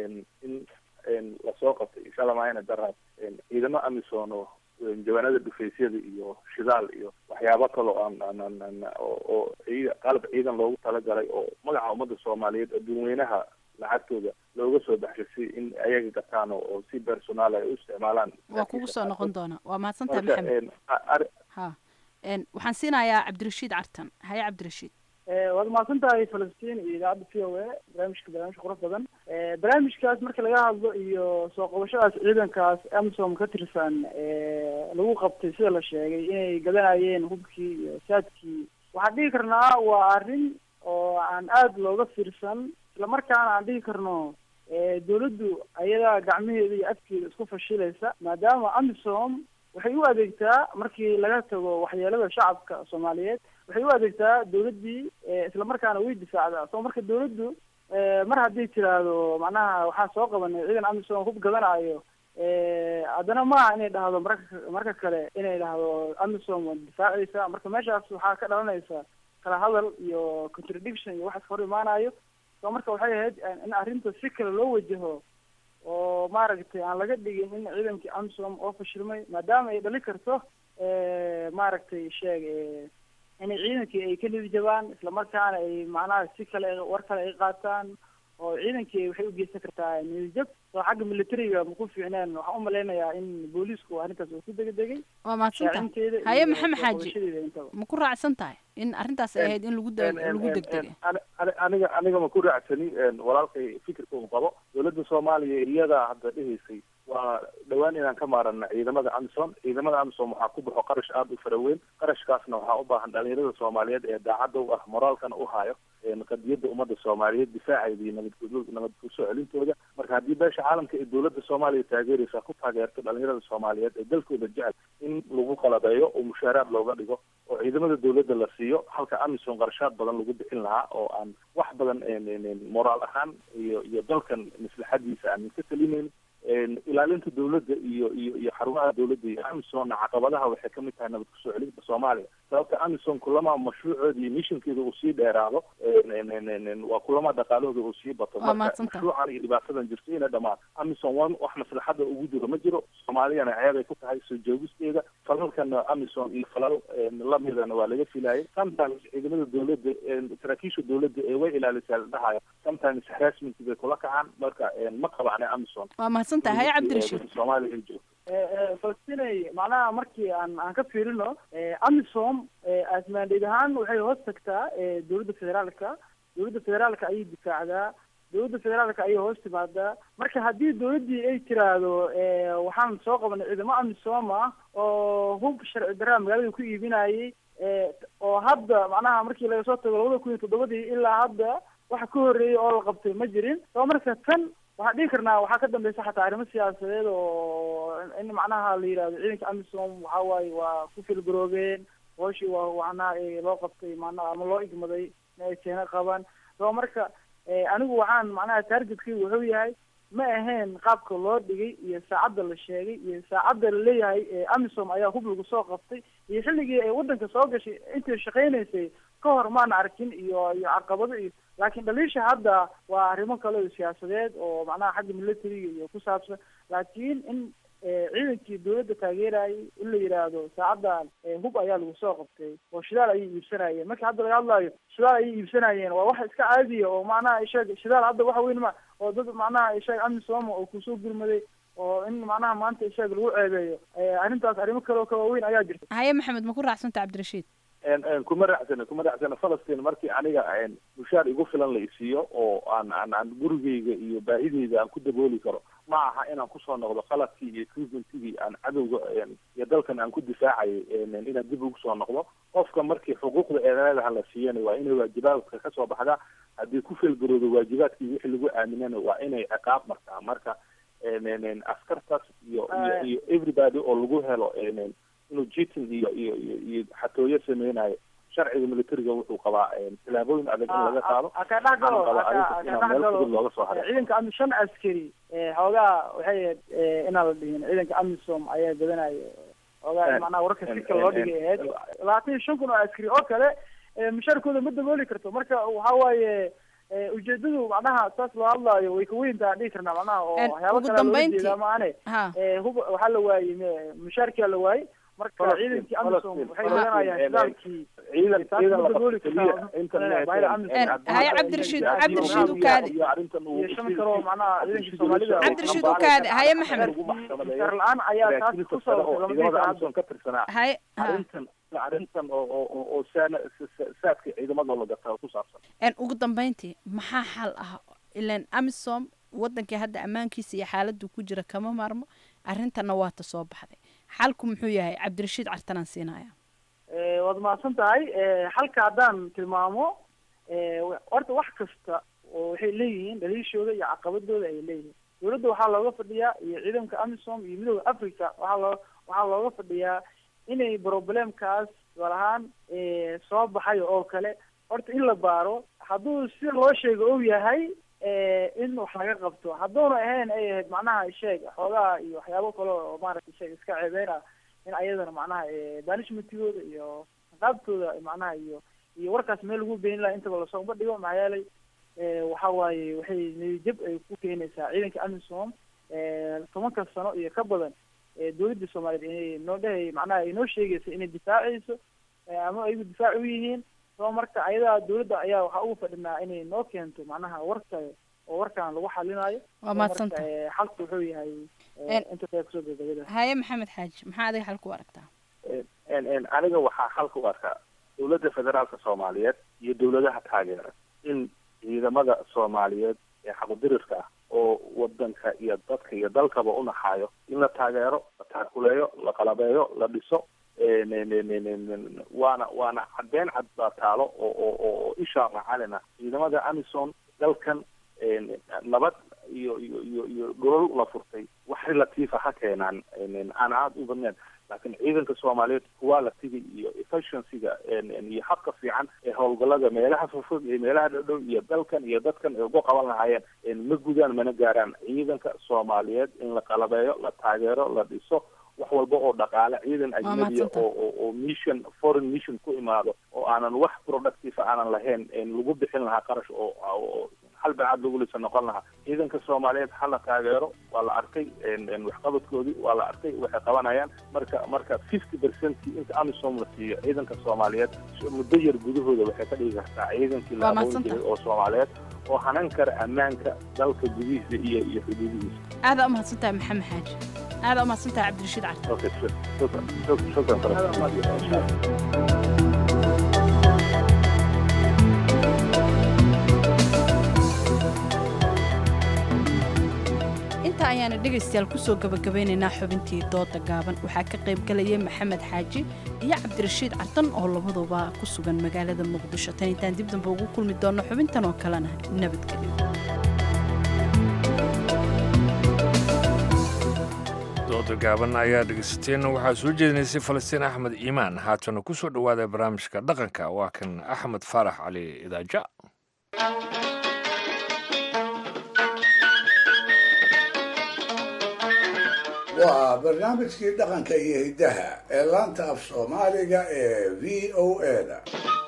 in lasoo qabtay insha allah maayna daraad ciidamo amisom oo jawaanada dhufaysyada iyo shidaal iyo waxyaabo kale oo aan aan oo ciid qalab ciidan loogu talagalay oo magaca ummadda soomaaliyeed adduunweynaha lacagtooda looga soo baxshay si in ayaga gataan oo si personaal ay u isticmaalaan waa kugu soo noqon doona waa mahadsantahay maxamed ha waxaan siinayaa cabdirashiid cartan haye cabdirashiid waad mahadsan tahay falastiin iyo idaacadda v o a barnaamijka barnaamij qurux badan barnaamijkaas marka laga hadlo iyo soo qabashadaas ciidankaas amisom ka tirsan lagu qabtay sida la sheegay inay gadanayeen hubkii iyo saadkii waxaan dhihi karnaa waa arrin oo aan aada looga fiirsan islamarkaana aan dhihi karno dawladdu ayadaa gacmaheeda iyo afkeeda isku fashilaysa maadaama amisom waxay u adeegtaa markii laga tago waxyeelada shacabka soomaaliyeed waxay u adeegtaa dawladdii islamarkaana way difaacdaa soo marka dawladdu mar haddii tiraahdo macnaha waxaan soo qabanay ciidan amisom hub gadanayo haddana maaha inay dhahdo marka marka kale inay dhahdo amisom waad difaacaysa marka meeshaas waxaa ka dhalanaysa kala hadal iyo contradiction iyo waxaas hor imaanayo so marka waxay ahayd in arrinta si kale loo wajaho oo maaragtay aan laga dhigin in ciidankii amsom oo fashilmay maadaama ay dhali karto maaragtay sheeg inay ciidankii ay ka nidi jabaan islamarkaana ay macnaha si kale war kale ay qaataan oo ciidankii waxay ugeysan kartaa niyadjab oo xagga militariga maku fiicneen waxaan umalaynayaa in booliisku arrintaas uu ku degedegay waa mahadsantahay haye maxamed xaaji ma ku raacsan tahay in arrintaas ay ahayd in lagu lagu degdegay aniga aniga ma ku raacsani walaalkay fikirka uu qabo dowladda soomaaliya iyada hadda dhehaysay waa dhowaan inaan ka maarana ciidamada amison ciidamada amison waxaa ku baxo qarash aada u fara weyn qarashkaasna waxaa u baahan dhalinyarada soomaaliyeed ee daacadda u ah moraalkana u hayo qadiyadda ummadda soomaaliyeed difaaceeda iyo nabad nabad kusoo celintooda marka haddii beesha caalamka ee dowladda soomaaliya taageeraysa ku taageerto dhalinyarada soomaaliyeed ee dalkooda jecel in lagu qalabeeyo oo mushaaraad looga dhigo oo ciidamada dowladda la siiyo halka amison qarashaad badan lagu bixin lahaa oo aan wax badan moraal ahaan iyo iyo dalkan maslaxadiisa aanan ka talineyn ilaalinta dowladda iyo iyo iyo xarumaha dowladda iyo amisonna caqabadaha waxay kamid tahay nabad kusoo celinta soomaaliya sababta amison kulama mashruucooda iyo missionkeeda uu sii dheeraado waa kulama dhaqaalahooda uu sii bato marka mashruucan iyo dhibaatadan jirto ina dhamaan amison wa wax maslaxada ugu jiro ma jiro soomaaliyana ceebay ku tahay soo joogisteeda falalkana amison iyo falal lamidana waa laga filayay sometimes ciidamada dowladda saraakiisha dowladda ee way ilaalisaa la dhahayo sometimes harassment bay kula kacaan marka ma qabacna amison waa mahadsantahay haye cabdirashiid soomaaliya ay joogto falastinay macnaha markii aan aan ka fiirino amisom asmaandheed ahaan waxay hoos tagtaa dowladda federaalka dowladda federaalka ayay difaacdaa dowladda federaalka ayay hoos timaadaa marka haddii dowladdii ay tiraahdo waxaan soo qabanay ciidamo amisom ah oo hub sharci daraa magaalada ku iibinayay oo hadda macnaha markii laga soo tago labada kun iyo toddobadii ilaa hadda waxa ka horreeyay oo la qabtay ma jirin soo marka tan waxaan dhihi karnaa waxaa ka dambeysa xataa arrimo siyaasadeed oo in macnaha la yidhahdo ciidanka amisom waxa waaye waa ku filgaroobeen hooshii waa macnaha loo qabtay macnaha ama loo igmaday in ay keena qabaan soo marka anigu waxaan macnaha targetkaygu wuxuu yahay ma ahayn qaabka loo dhigay iyo saacadda la sheegay iyo saacadda la leeyahay amisom ayaa hub lagu soo qabtay iyo xilligii ay waddanka soo gashay intay shaqaynaysay ka hor maana arkin iyo iyo caqabado iyo laakiin dhaliisha hadda waa arrimo kale oo siyaasadeed oo macnaha xagga militariga iyo ku saabsan laakiin in ciidankii dowladda taageerayay in la yidhaahdo saacaddan hub ayaa lagu soo qabtay oo shidaal ayay iibsanayeen marka hadda laga hadlaayo shidaal ayay iibsanayeen waa wax iska caadiya oo macnaha isheeg shidaal hadda waxa weyn ma oo dad macnaha isheeg amisom oo kusoo gurmaday oo in macnaha maanta isheeg lagu ceebeeyo arrintaas arrimo kale oo kawaaweyn ayaa jirta haye maxamed ma ku raacsanta cabdirashiid kuma raacsana kuma raacsana falastiin markii aniga mushaar igu filan la isiiyo oo aan aan aan gurigeyga iyo baahideyda aan ku dabooli karo ma aha inaan kusoo noqdo qaladkii iyo equipmentigii aan cadowga iyo dalkan aan ku difaacayay inaan dib ugu soo noqdo qofka markii xuquuqda eedaadaha la siiyana waa inay waajibaadka kasoo baxdaa haddii ku felgaroodo waajibaadkii wixii lagu aaminana waa inay ciqaab martaa marka askartaas iyo iyo iyo everybody oo lagu helo inuu jitin iyo iyo iyo iyo xatooyo sameynayo sharciga militariga wuxuu qabaa tilaabooyin adag in laga qaado ka dhex galo meel fudud looga soo haray ciidanka ami shan askari xoogaa waxay ahayd inaan la dhihin ciidanka amisom ayaa badanaya xoogaa macnaha wararka si kale loo dhigay ahayd labaatan iyo shan kun oo askari oo kale mushaarkooda ma dabooli karto marka waxa waaye ujeedadu macnaha saas loo hadlaayo way kaweyntaa dhihi karnaa macnaha oo waxyaaba kale loola jeedaa maane hub waxaa la waayey mushaarkia la waayey marka ciidankii amisom waxay oganayaan shidaalkii ciidan ciidan haye cabdirashiid cabdirashiid ukaadi iyo shan kaloo macnaha ciidankii soomaalida cabdirashiid ukaadi haye maxamed mushaar la-aan ayaa taas ku sababtay ka tirsanaa haye arrintan arrintan oo oo oo saana saadka ciidamada la gataa ku saabsan ugu dambeyntii maxaa xal ah ilan amisom wadankii hadda ammaankiisa iyo xaaladdu ku jira kama maarmo arrintanna waata soo baxday xalku muxuu yahay cabdirashiid cartanaan siinaya waad mahadsan tahay xalka haddaan tilmaamo horta wax kasta oo waxay leeyihiin dhaliishooda iyo caqabadooda ay leeyihiin dowladda waxaa looga fadhiyaa iyo ciidanka amisom iyo midooda africa waxaa loo waxaa looga fadhiyaa inay problemkaas tusaal ahaan soo baxay oo kale horta in la baaro hadduu si loo sheego ou yahay in wax laga qabto hadduuna ahayn ay ahayd macnaha sheeg xoogaha iyo waxyaabo kale oo maaragtay sheeg iska ceebeyn ah in ayadana macnaha banishmentigooda iyo qaabtooda macnaha iyo iyo warkaas meel lagu beenin laha intaba lasoo bandhigo maxaa yeelay waxa waaye waxay niyadjab ay ku keenaysaa ciidanka amisom tobanka sano iyo ka badan dowladda soomaaliyeed inay noo dhahay macnaha ay noo sheegaysa inay difaacayso ama ayagu difaac u yihiin soo marka ayadaa dowladda ayaa waxaa ugu fadhinaa inay noo keento macnaha warka oo warkan lagu xalinayo Waa mahadsanta. xalku wuxuu yahay inta kale kusoo gabagabada haye maxamed xaaji maxaa adiga xalku aragtaa aniga waxaa xalka u arkaa dowladda federaalka soomaaliyeed iyo dowladaha taageera in ciidamada soomaaliyeed ee xaqudirirka ah oo wadanka iyo dadka iyo dalkaba u naxaayo in la taageero la taakuleeyo la qalabeeyo la dhiso waana waana cadeen cad baa taalo oo oo oo isha macalina ciidamada amison dalkan nabad iyo iyo iyo iyo dhulal la furtay wax relatiifa ha keenaan aan aada u badnayn laakiin ciidanka soomaaliyeed quality-ga iyo efficiency-ga iyo habka fiican ee howlgallada meelaha fofog iyo meelaha dhowdhow iyo dalkan iyo dadkan ay ugu qaban lahaayeen ma gudaan mana gaaraan ciidanka soomaaliyeed in la qalabeeyo la taageero la dhiso wax walba oo dhaqaale ciidan ajnabiya mahadsantahay. oo oo oo mission foreign mission ku imaado oo aanan wax productive aanan lahayn lagu bixin lahaa qarash oo oo hal bacaad lagu lisa noqon lahaa ciidanka soomaaliyeed ha la taageero waa la arkay waxqabadkoodii waa la arkay waxay qabanayaan marka marka fifty percent inta amisom la siiyo ciidanka soomaaliyeed muddo yar gudahooda waxay ka dhigi kartaa ciidankii la Waa aqoon mahadsantahay. jiray oo soomaaliyeed oo hanan kara ammaanka dalka gudihiisa iyo iyo xuduudihiisa aada u mahadsantahay maxamed xaaji aada u mahadsantahay cabdirashiid cali okay shukran shukran shukran shukran inta ayaana dhegaystayaal kusoo gabagabeynaynaa xubintii dooda gaaban waxaa ka qayb galaya maxamed xaaji iyo cabdirashiid cartan oo labaduba ku sugan magaalada muqdisho tan intaan dib dambe ugu kulmi doonno xubintan oo kalena nabadgelyo dooda gaaban ayaa dhegeysateen waxaa soo jeedinaysay falastiin axmed iimaan haatana ku soo dhowaada barnaamijka dhaqanka waa kan axmed faarax cali idaaja waa barnaamijkii dhaqanka iyo hiddaha ee laanta af soomaaliga ee v o a-da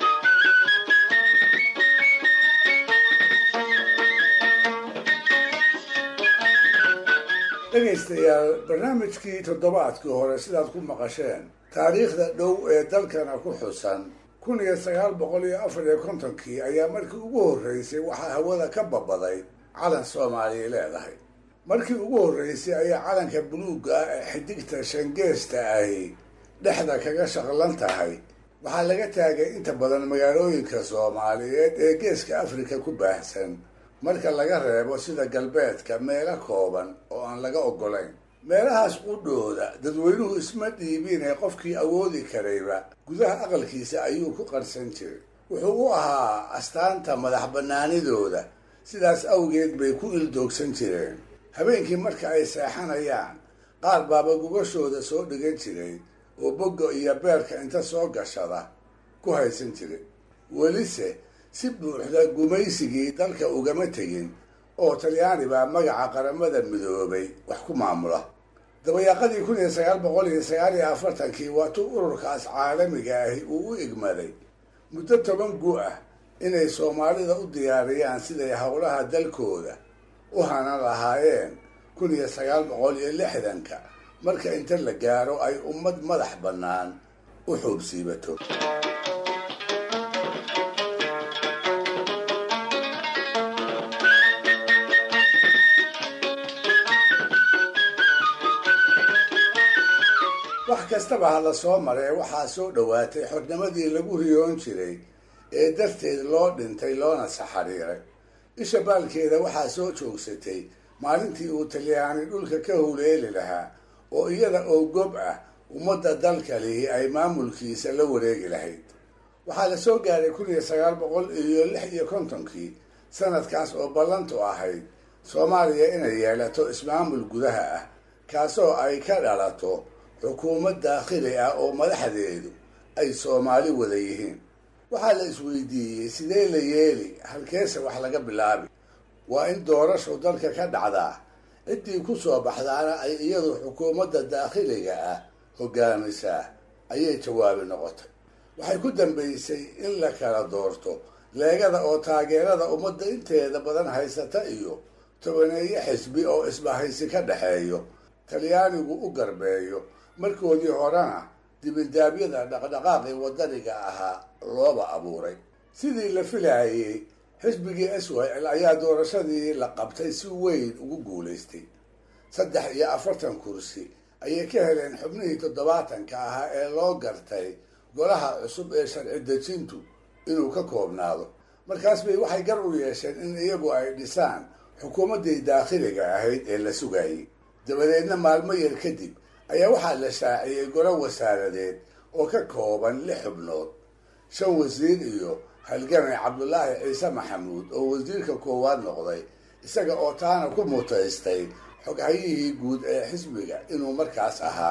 dhegaystayaal barnaamijkii toddobaadkii hore sidaad ku maqasheen taariikhda dhow ee dalkana ku xusan kun iyo sagaal boqol iyo afar iyo kontonkii ayaa markii ugu horreysay waxaa hawada ka babaday calan soomaaliya leedahay markii ugu horreysay ayaa calanka buluugga ah ee xidigta shangeesta ahi dhexda kaga shaqlan tahay waxaa laga taagay inta badan magaalooyinka soomaaliyeed ee geeska afrika ku baahsan marka laga reebo sida galbeedka meelo kooban oo aan laga oggolayn meelahaas qudhooda dadweynuhu isma dhiibin ee qofkii awoodi karayba gudaha aqalkiisa ayuu ku qarsan jiray wuxuu u ahaa astaanta madax bannaanidooda sidaas awgeed bay ku ildoogsan jireen habeenkii marka ay seexanayaan qaar baaba gugashooda soo dhigan jiray oo bogga iyo beerka inta soo gashada ku haysan jiray welise si buuxda gumaysigii dalka ugama tegin oo talyaani baa magaca qaramada midoobay wax ku maamula dabayaaqadii kun iyo sagaal boqol iyo sagaal iyo afartankii waatuu ururkaas caalamiga ahi uu u igmaday muddo toban gu ah inay soomaalida u diyaariyaan siday howlaha dalkooda u hanan lahaayeen kun iyo sagaal boqol iyo lixdanka marka inta la gaaro ay ummad madax bannaan u xuubsiibato wax kastaba ha la soo maree waxaa soo dhowaatay xornimadii lagu riyoon jiray ee darteed loo dhintay loona saxariiray isha baalkeeda waxaa soo joogsatay maalintii uu talyaani dhulka ka huleeli lahaa oo iyada oo gob ah ummadda dalka lihi ay maamulkiisa la wareegi lahayd waxaa la soo gaaray kun iyo sagaal boqol iyo lix iyo kontonkii sanadkaas oo ballantu ahayd soomaaliya inay yeelato ismaamul gudaha ah kaasoo ay ka dhalato xukuumad daakhili ah oo madaxdeedu ay soomaali wada yihiin waxaa la isweydiiyey sidee la yeeli halkeese wax laga bilaabi waa in doorashu dalka ka dhacdaa ciddii ku soo baxdaana ay iyadu xukuumadda daakhiliga ah hogaamisaa ayay jawaabi noqotay waxay ku dambaysay in la kala doorto leegada oo taageerada ummadda inteeda badan haysata iyo tobaneeye xisbi oo isbahaysi ka dhexeeyo talyaanigu u garbeeyo markoodii horena dibindaabyada dhaqdhaqaaqii waddaniga ahaa looba abuuray sidii la filaayey xisbigii swil ayaa doorashadii la qabtay si weyn ugu guulaystay saddex iyo afartan kursi ayay ka heleen xubnihii toddobaatanka ahaa ee loo gartay golaha cusub ee sharci dejintu inuu ka koobnaado markaas bay waxay gar u yeesheen in iyagu ay dhisaan xukuumaddii daakhiliga ahayd ee la sugayay dabadeedna maalmo yar kadib ayaa waxaa la shaaciyey golo wasaaradeed oo ka kooban lix xubnood shan wasiir iyo halgamay cabdulaahi ciise maxamuud oo wasiirka koowaad noqday isaga oo taana ku mutaystay xoghayihii guud ee xisbiga inuu markaas ahaa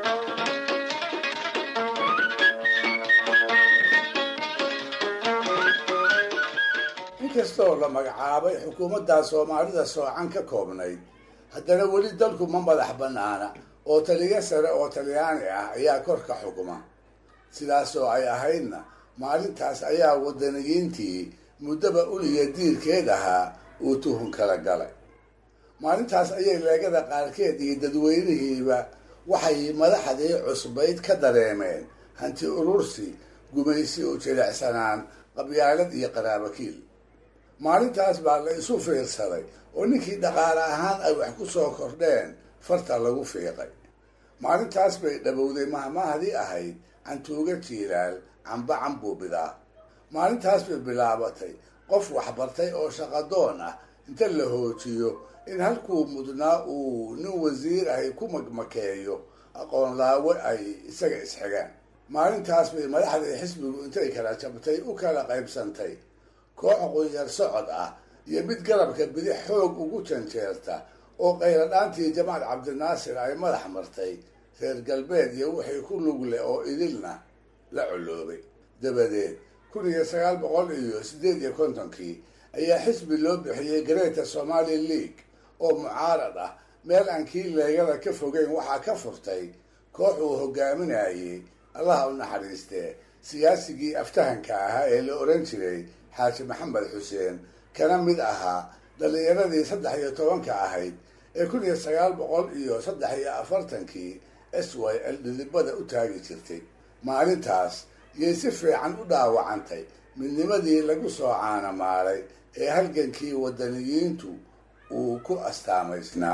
inkastoo la magacaabay xukuumaddaa soomaalida soocan ka koobnayd haddana weli dalku ma madax bannaana oo taliyo sare oo talyaani ah ayaa korka xukuma sidaasoo ay ahaydna maalintaas ayaa wadaniyiintii muddaba uliya diirkeed ahaa uu tuhun kala galay maalintaas ayay leegada qaarkeed iyo dadweynihiiba waxay madaxdii cusbayd ka dareemeen hanti urursi gumaysi u jilicsanaan qabyaalad iyo qaraabakiil maalintaas baa la isu fiirsaday oo ninkii dhaqaale ahaan ay wax ku soo kordheen farta lagu fiiqay maalintaas bay dhabowday mahmahdii ahayd cantuuga jiilaal camba cambuubidaa maalintaas bay bilaabatay qof waxbartay oo shaqadoon ah inta la hoojiyo in halkuu mudnaa uu nin wasiir ahay ku magmakeeyo aqoon laawe ay isaga isxigaan maalintaas bay madaxdii xisbigu intay kala jabtay u kala qaybsantay koox qunyar socod ah iyo mid garabka bidix xoog ugu janjeerta oo qayladhaantii jamaal cabdinaasir ay madax martay reer galbeed iyo wixii ku lug leh oo idilna la coloobay dabadeed kun iyo sagaal boqol iyo siddeed iyo kontonkii ayaa xisbi loo bixiyey greater somali league oo mucaarad ah meel aan kii leegada ka fogeyn waxaa ka furtay koox uu hogaaminayey allaha u naxariistee siyaasigii aftahanka ahaa ee la oran jiray xaaji maxamed xuseen kana mid ahaa dhallinyaradii saddex iyo tobanka ahayd ee kun iyo sagaal boqol iyo saddex iyo afartankii s y l dhidibada u taagi jirtay maalintaas yay si fiican u dhaawacantay midnimadii lagu soo caanamaalay ee halgankii wadaniyiintu uu ku astaamaysnaa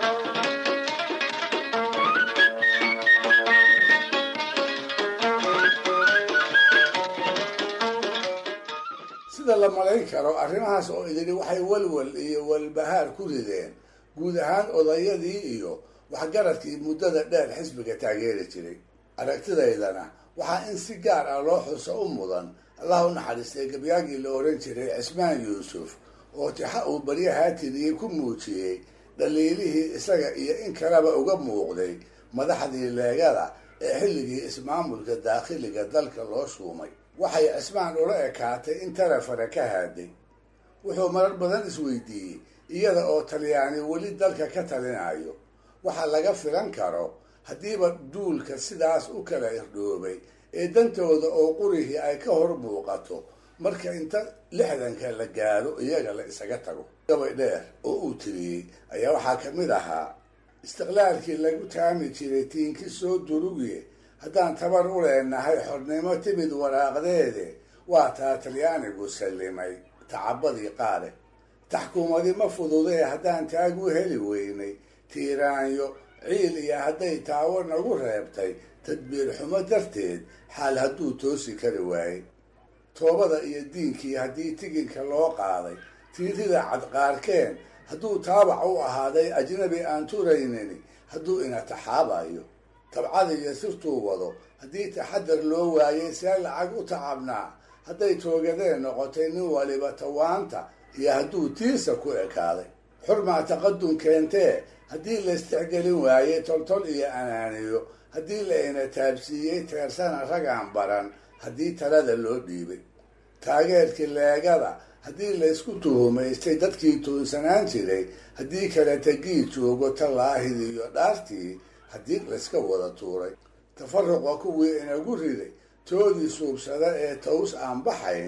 sida la malayn karo arrimahaas oo idili waxay walwal iyo walbahaar ku rideen guud ahaan odayadii iyo waxgaradkii muddada dheer xisbiga taageeri jiray aragtidaydana waxaa in si gaar ah loo xuso u mudan allah u naxariistay gabyaagii la oran jiray cismaan yuusuf oo tixa uu baryahaa tiriyey ku muujiyey dhaliilihii isaga iyo in kaleba uga muuqday madaxdii leegada ee xilligii ismaamulka daakhiliga dalka loo shuumay waxay cismaan ula ekaatay in tarafare ka haaday wuxuu marar badan isweydiiyey iyada oo talyaani weli dalka ka talinayo waxa laga filan karo haddiiba duulka sidaas u kala irdhoobay ee dantooda oo qurihii ay ka hor muuqato marka inta lixdanka la gaaro iyaga la isaga tago gabay dheer oo uu tiriyey ayaa waxaa ka mid ahaa istiqlaalkii lagu taami jiray tiinki soo durugiye haddaan tabar u leenahay xornimo timid waraaqdeede waa taa talyaanigu sallimay tacabadii qaale taxkuumadi ma fududee haddaan taagu heli weynay tiiraanyo ciil iyo hadday taawo nagu reebtay tadbiir xumo darteed xaal hadduu toosi kari waayey toobada iyo diinkii haddii tiginka loo qaaday tiirida cadqaarkeen hadduu taabac u ahaaday ajnabi aan turaynini hadduu ina taxaabayo tabcada iyo sirtuu wado haddii taxadar loo waayay see lacag u tacabnaa hadday toogadeen noqotay nin waliba tawaanta iyo hadduu tiirsa ku ekaaday xurmaa taqadum keentee haddii la isticgelin waayey toltol iyo anaaniyo haddii la ina taabsiiyey teersana ragaan baran haddii talada loo dhiibay taageerkii leegada haddii laysku tuhumaystay dadkii tuunsanaan jiray haddii kale tegii joogo tallaahidii iyo dhaartii haddii layska wada tuuray tafaruqa kuwii inagu riday toodii suubsada ee taws aan baxayn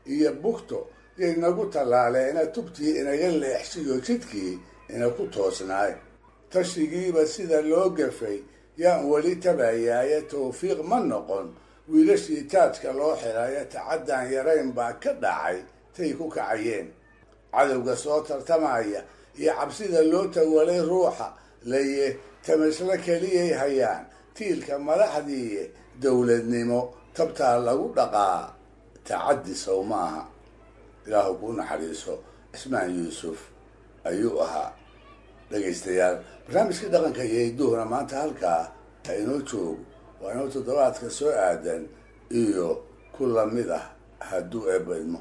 iyo bugto yay nagu tallaaleena tubtii inaga leexsiyo jidkii ina ku toosnaay tashigiiba sida loo gafay yaan weli tabayaaye tawfiiq ma noqon wiilashii taajka loo xirayo tacaddaan yarayn baa ka dhacay tay ku kacayeen cadowga soo tartamaya iyo cabsida loo tawalay ruuxa laye tamaslo keliyay hayaan tiilka madaxdiiye dowladnimo tabtaa lagu dhaqaa tacaddi sow maaha ilaahu kuu naxariiso cismaan yuusuf ayuu ahaa dhegaystayaal barnaamijkii dhaqanka iyo hidduhuna maanta halkaa ha inoo joogo waa inoo toddobaadka soo aadan iyo ku lamid ah hadduu eebadmo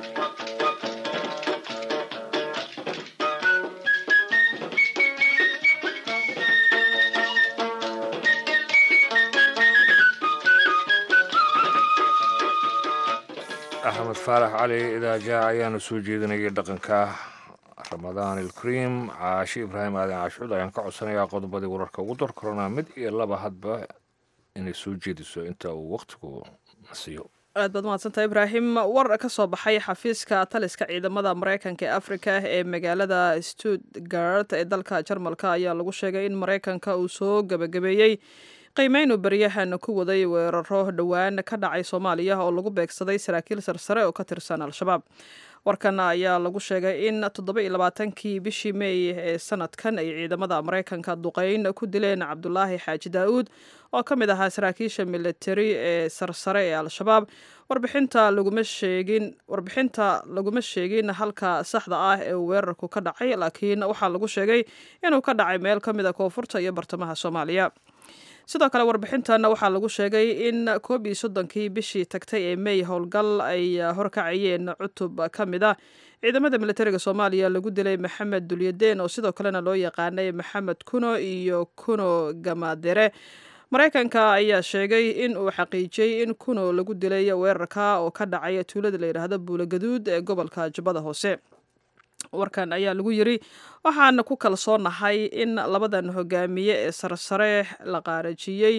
axmed faarax cali idaaja ayaana soo jeedinayay dhaqanka ramadaan ilkariim caashi ibraahim aadan caashuud ayaan ka codsanayaa qodobadii wararka ugu dar korona mid iyo laba hadba inay soo jeediso inta uu wakhtigu nasiyo aad baad mahadsantaha ibraahim war ka soo baxay xafiiska taliska ciidamada maraykanka ee afrika ee magaalada stuttgart ee dalka jarmalka ayaa lagu sheegay in maraykanka uu soo gebagabeeyey qiimeynu baryahan ku waday weeraro dhowaan ka dhacay soomaaliya oo lagu beegsaday saraakiil sarsare oo ka tirsan al-shabaab warkan ayaa lagu sheegay in toddoba iyo labaatankii bishii meey ee sanadkan ay ciidamada maraykanka duqeyn ku dileen cabdulaahi xaaji daa-uud oo ka mid ahaa saraakiisha militari ee sarsare ee al-shabaab warbixinta laguma sheegin warbixinta laguma sheegin halka saxda ah ee uu weerarku ka dhacay laakiin waxaa lagu sheegay inuu ka dhacay meel ka mid a koonfurta iyo bartamaha soomaaliya sidoo kale warbixintan waxaa lagu sheegay in koob iyo soddonkii bishii tagtay ee mey howlgal ay horkacayeen cutub ka mid a ciidamada militariga soomaaliya lagu dilay maxamed dulyadeen oo sidoo kalena loo yaqaanay maxamed kuno iyo kuno gamadere maraykanka ayaa sheegay in uu xaqiijiyey in kuno lagu dilay weerarka oo ka dhacay tuulada la yidhaahdo buulogaduud ee gobolka jubbada hoose warkan ayaa lagu yiri waxaana ku kalsoonahay in labadan hogaamiye ee sarsare la qaarajiyey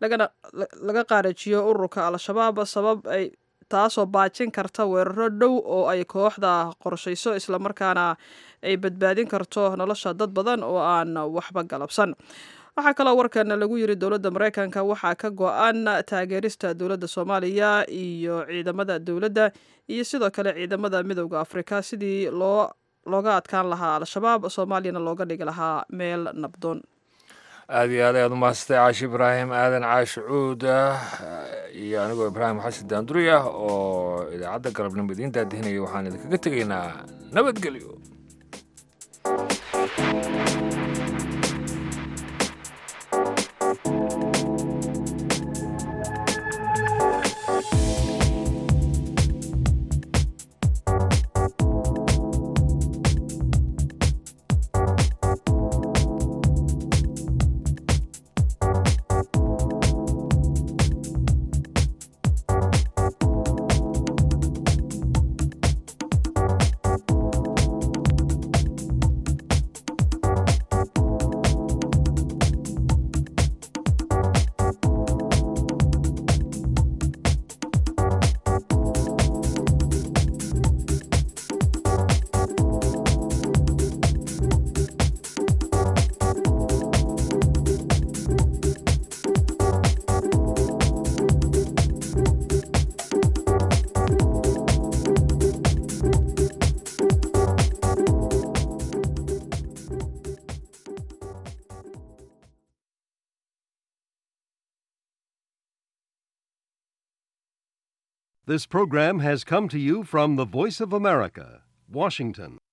laga qaarajiyo ururka al-shabaab sabab ay taasoo baajin karta weeraro dhow oo ay kooxda qorshayso islamarkaana ay badbaadin karto nolosha dad badan oo aan waxba galabsan waxaa kaloo warkan lagu yiri dowladda maraykanka waxaa ka go-an taageerista dowladda soomaaliya iyo ciidamada dowladda iyo sidoo kale ciidamada midowda afrika sidii loo looga adkaan lahaa al-shabaab soomaaliyana looga dhigi lahaa meel nabdoon aada iyo aad ayaad umahadsatay caashi ibraahim aadan caashi cuud iyo anigoo ibraahim xasan daanduri ah oo idaacadda galabnimo idiin daadihinaya waxaan idinkaga tegaynaa nabadgelyo This program has come to you from the Voice of America, Washington.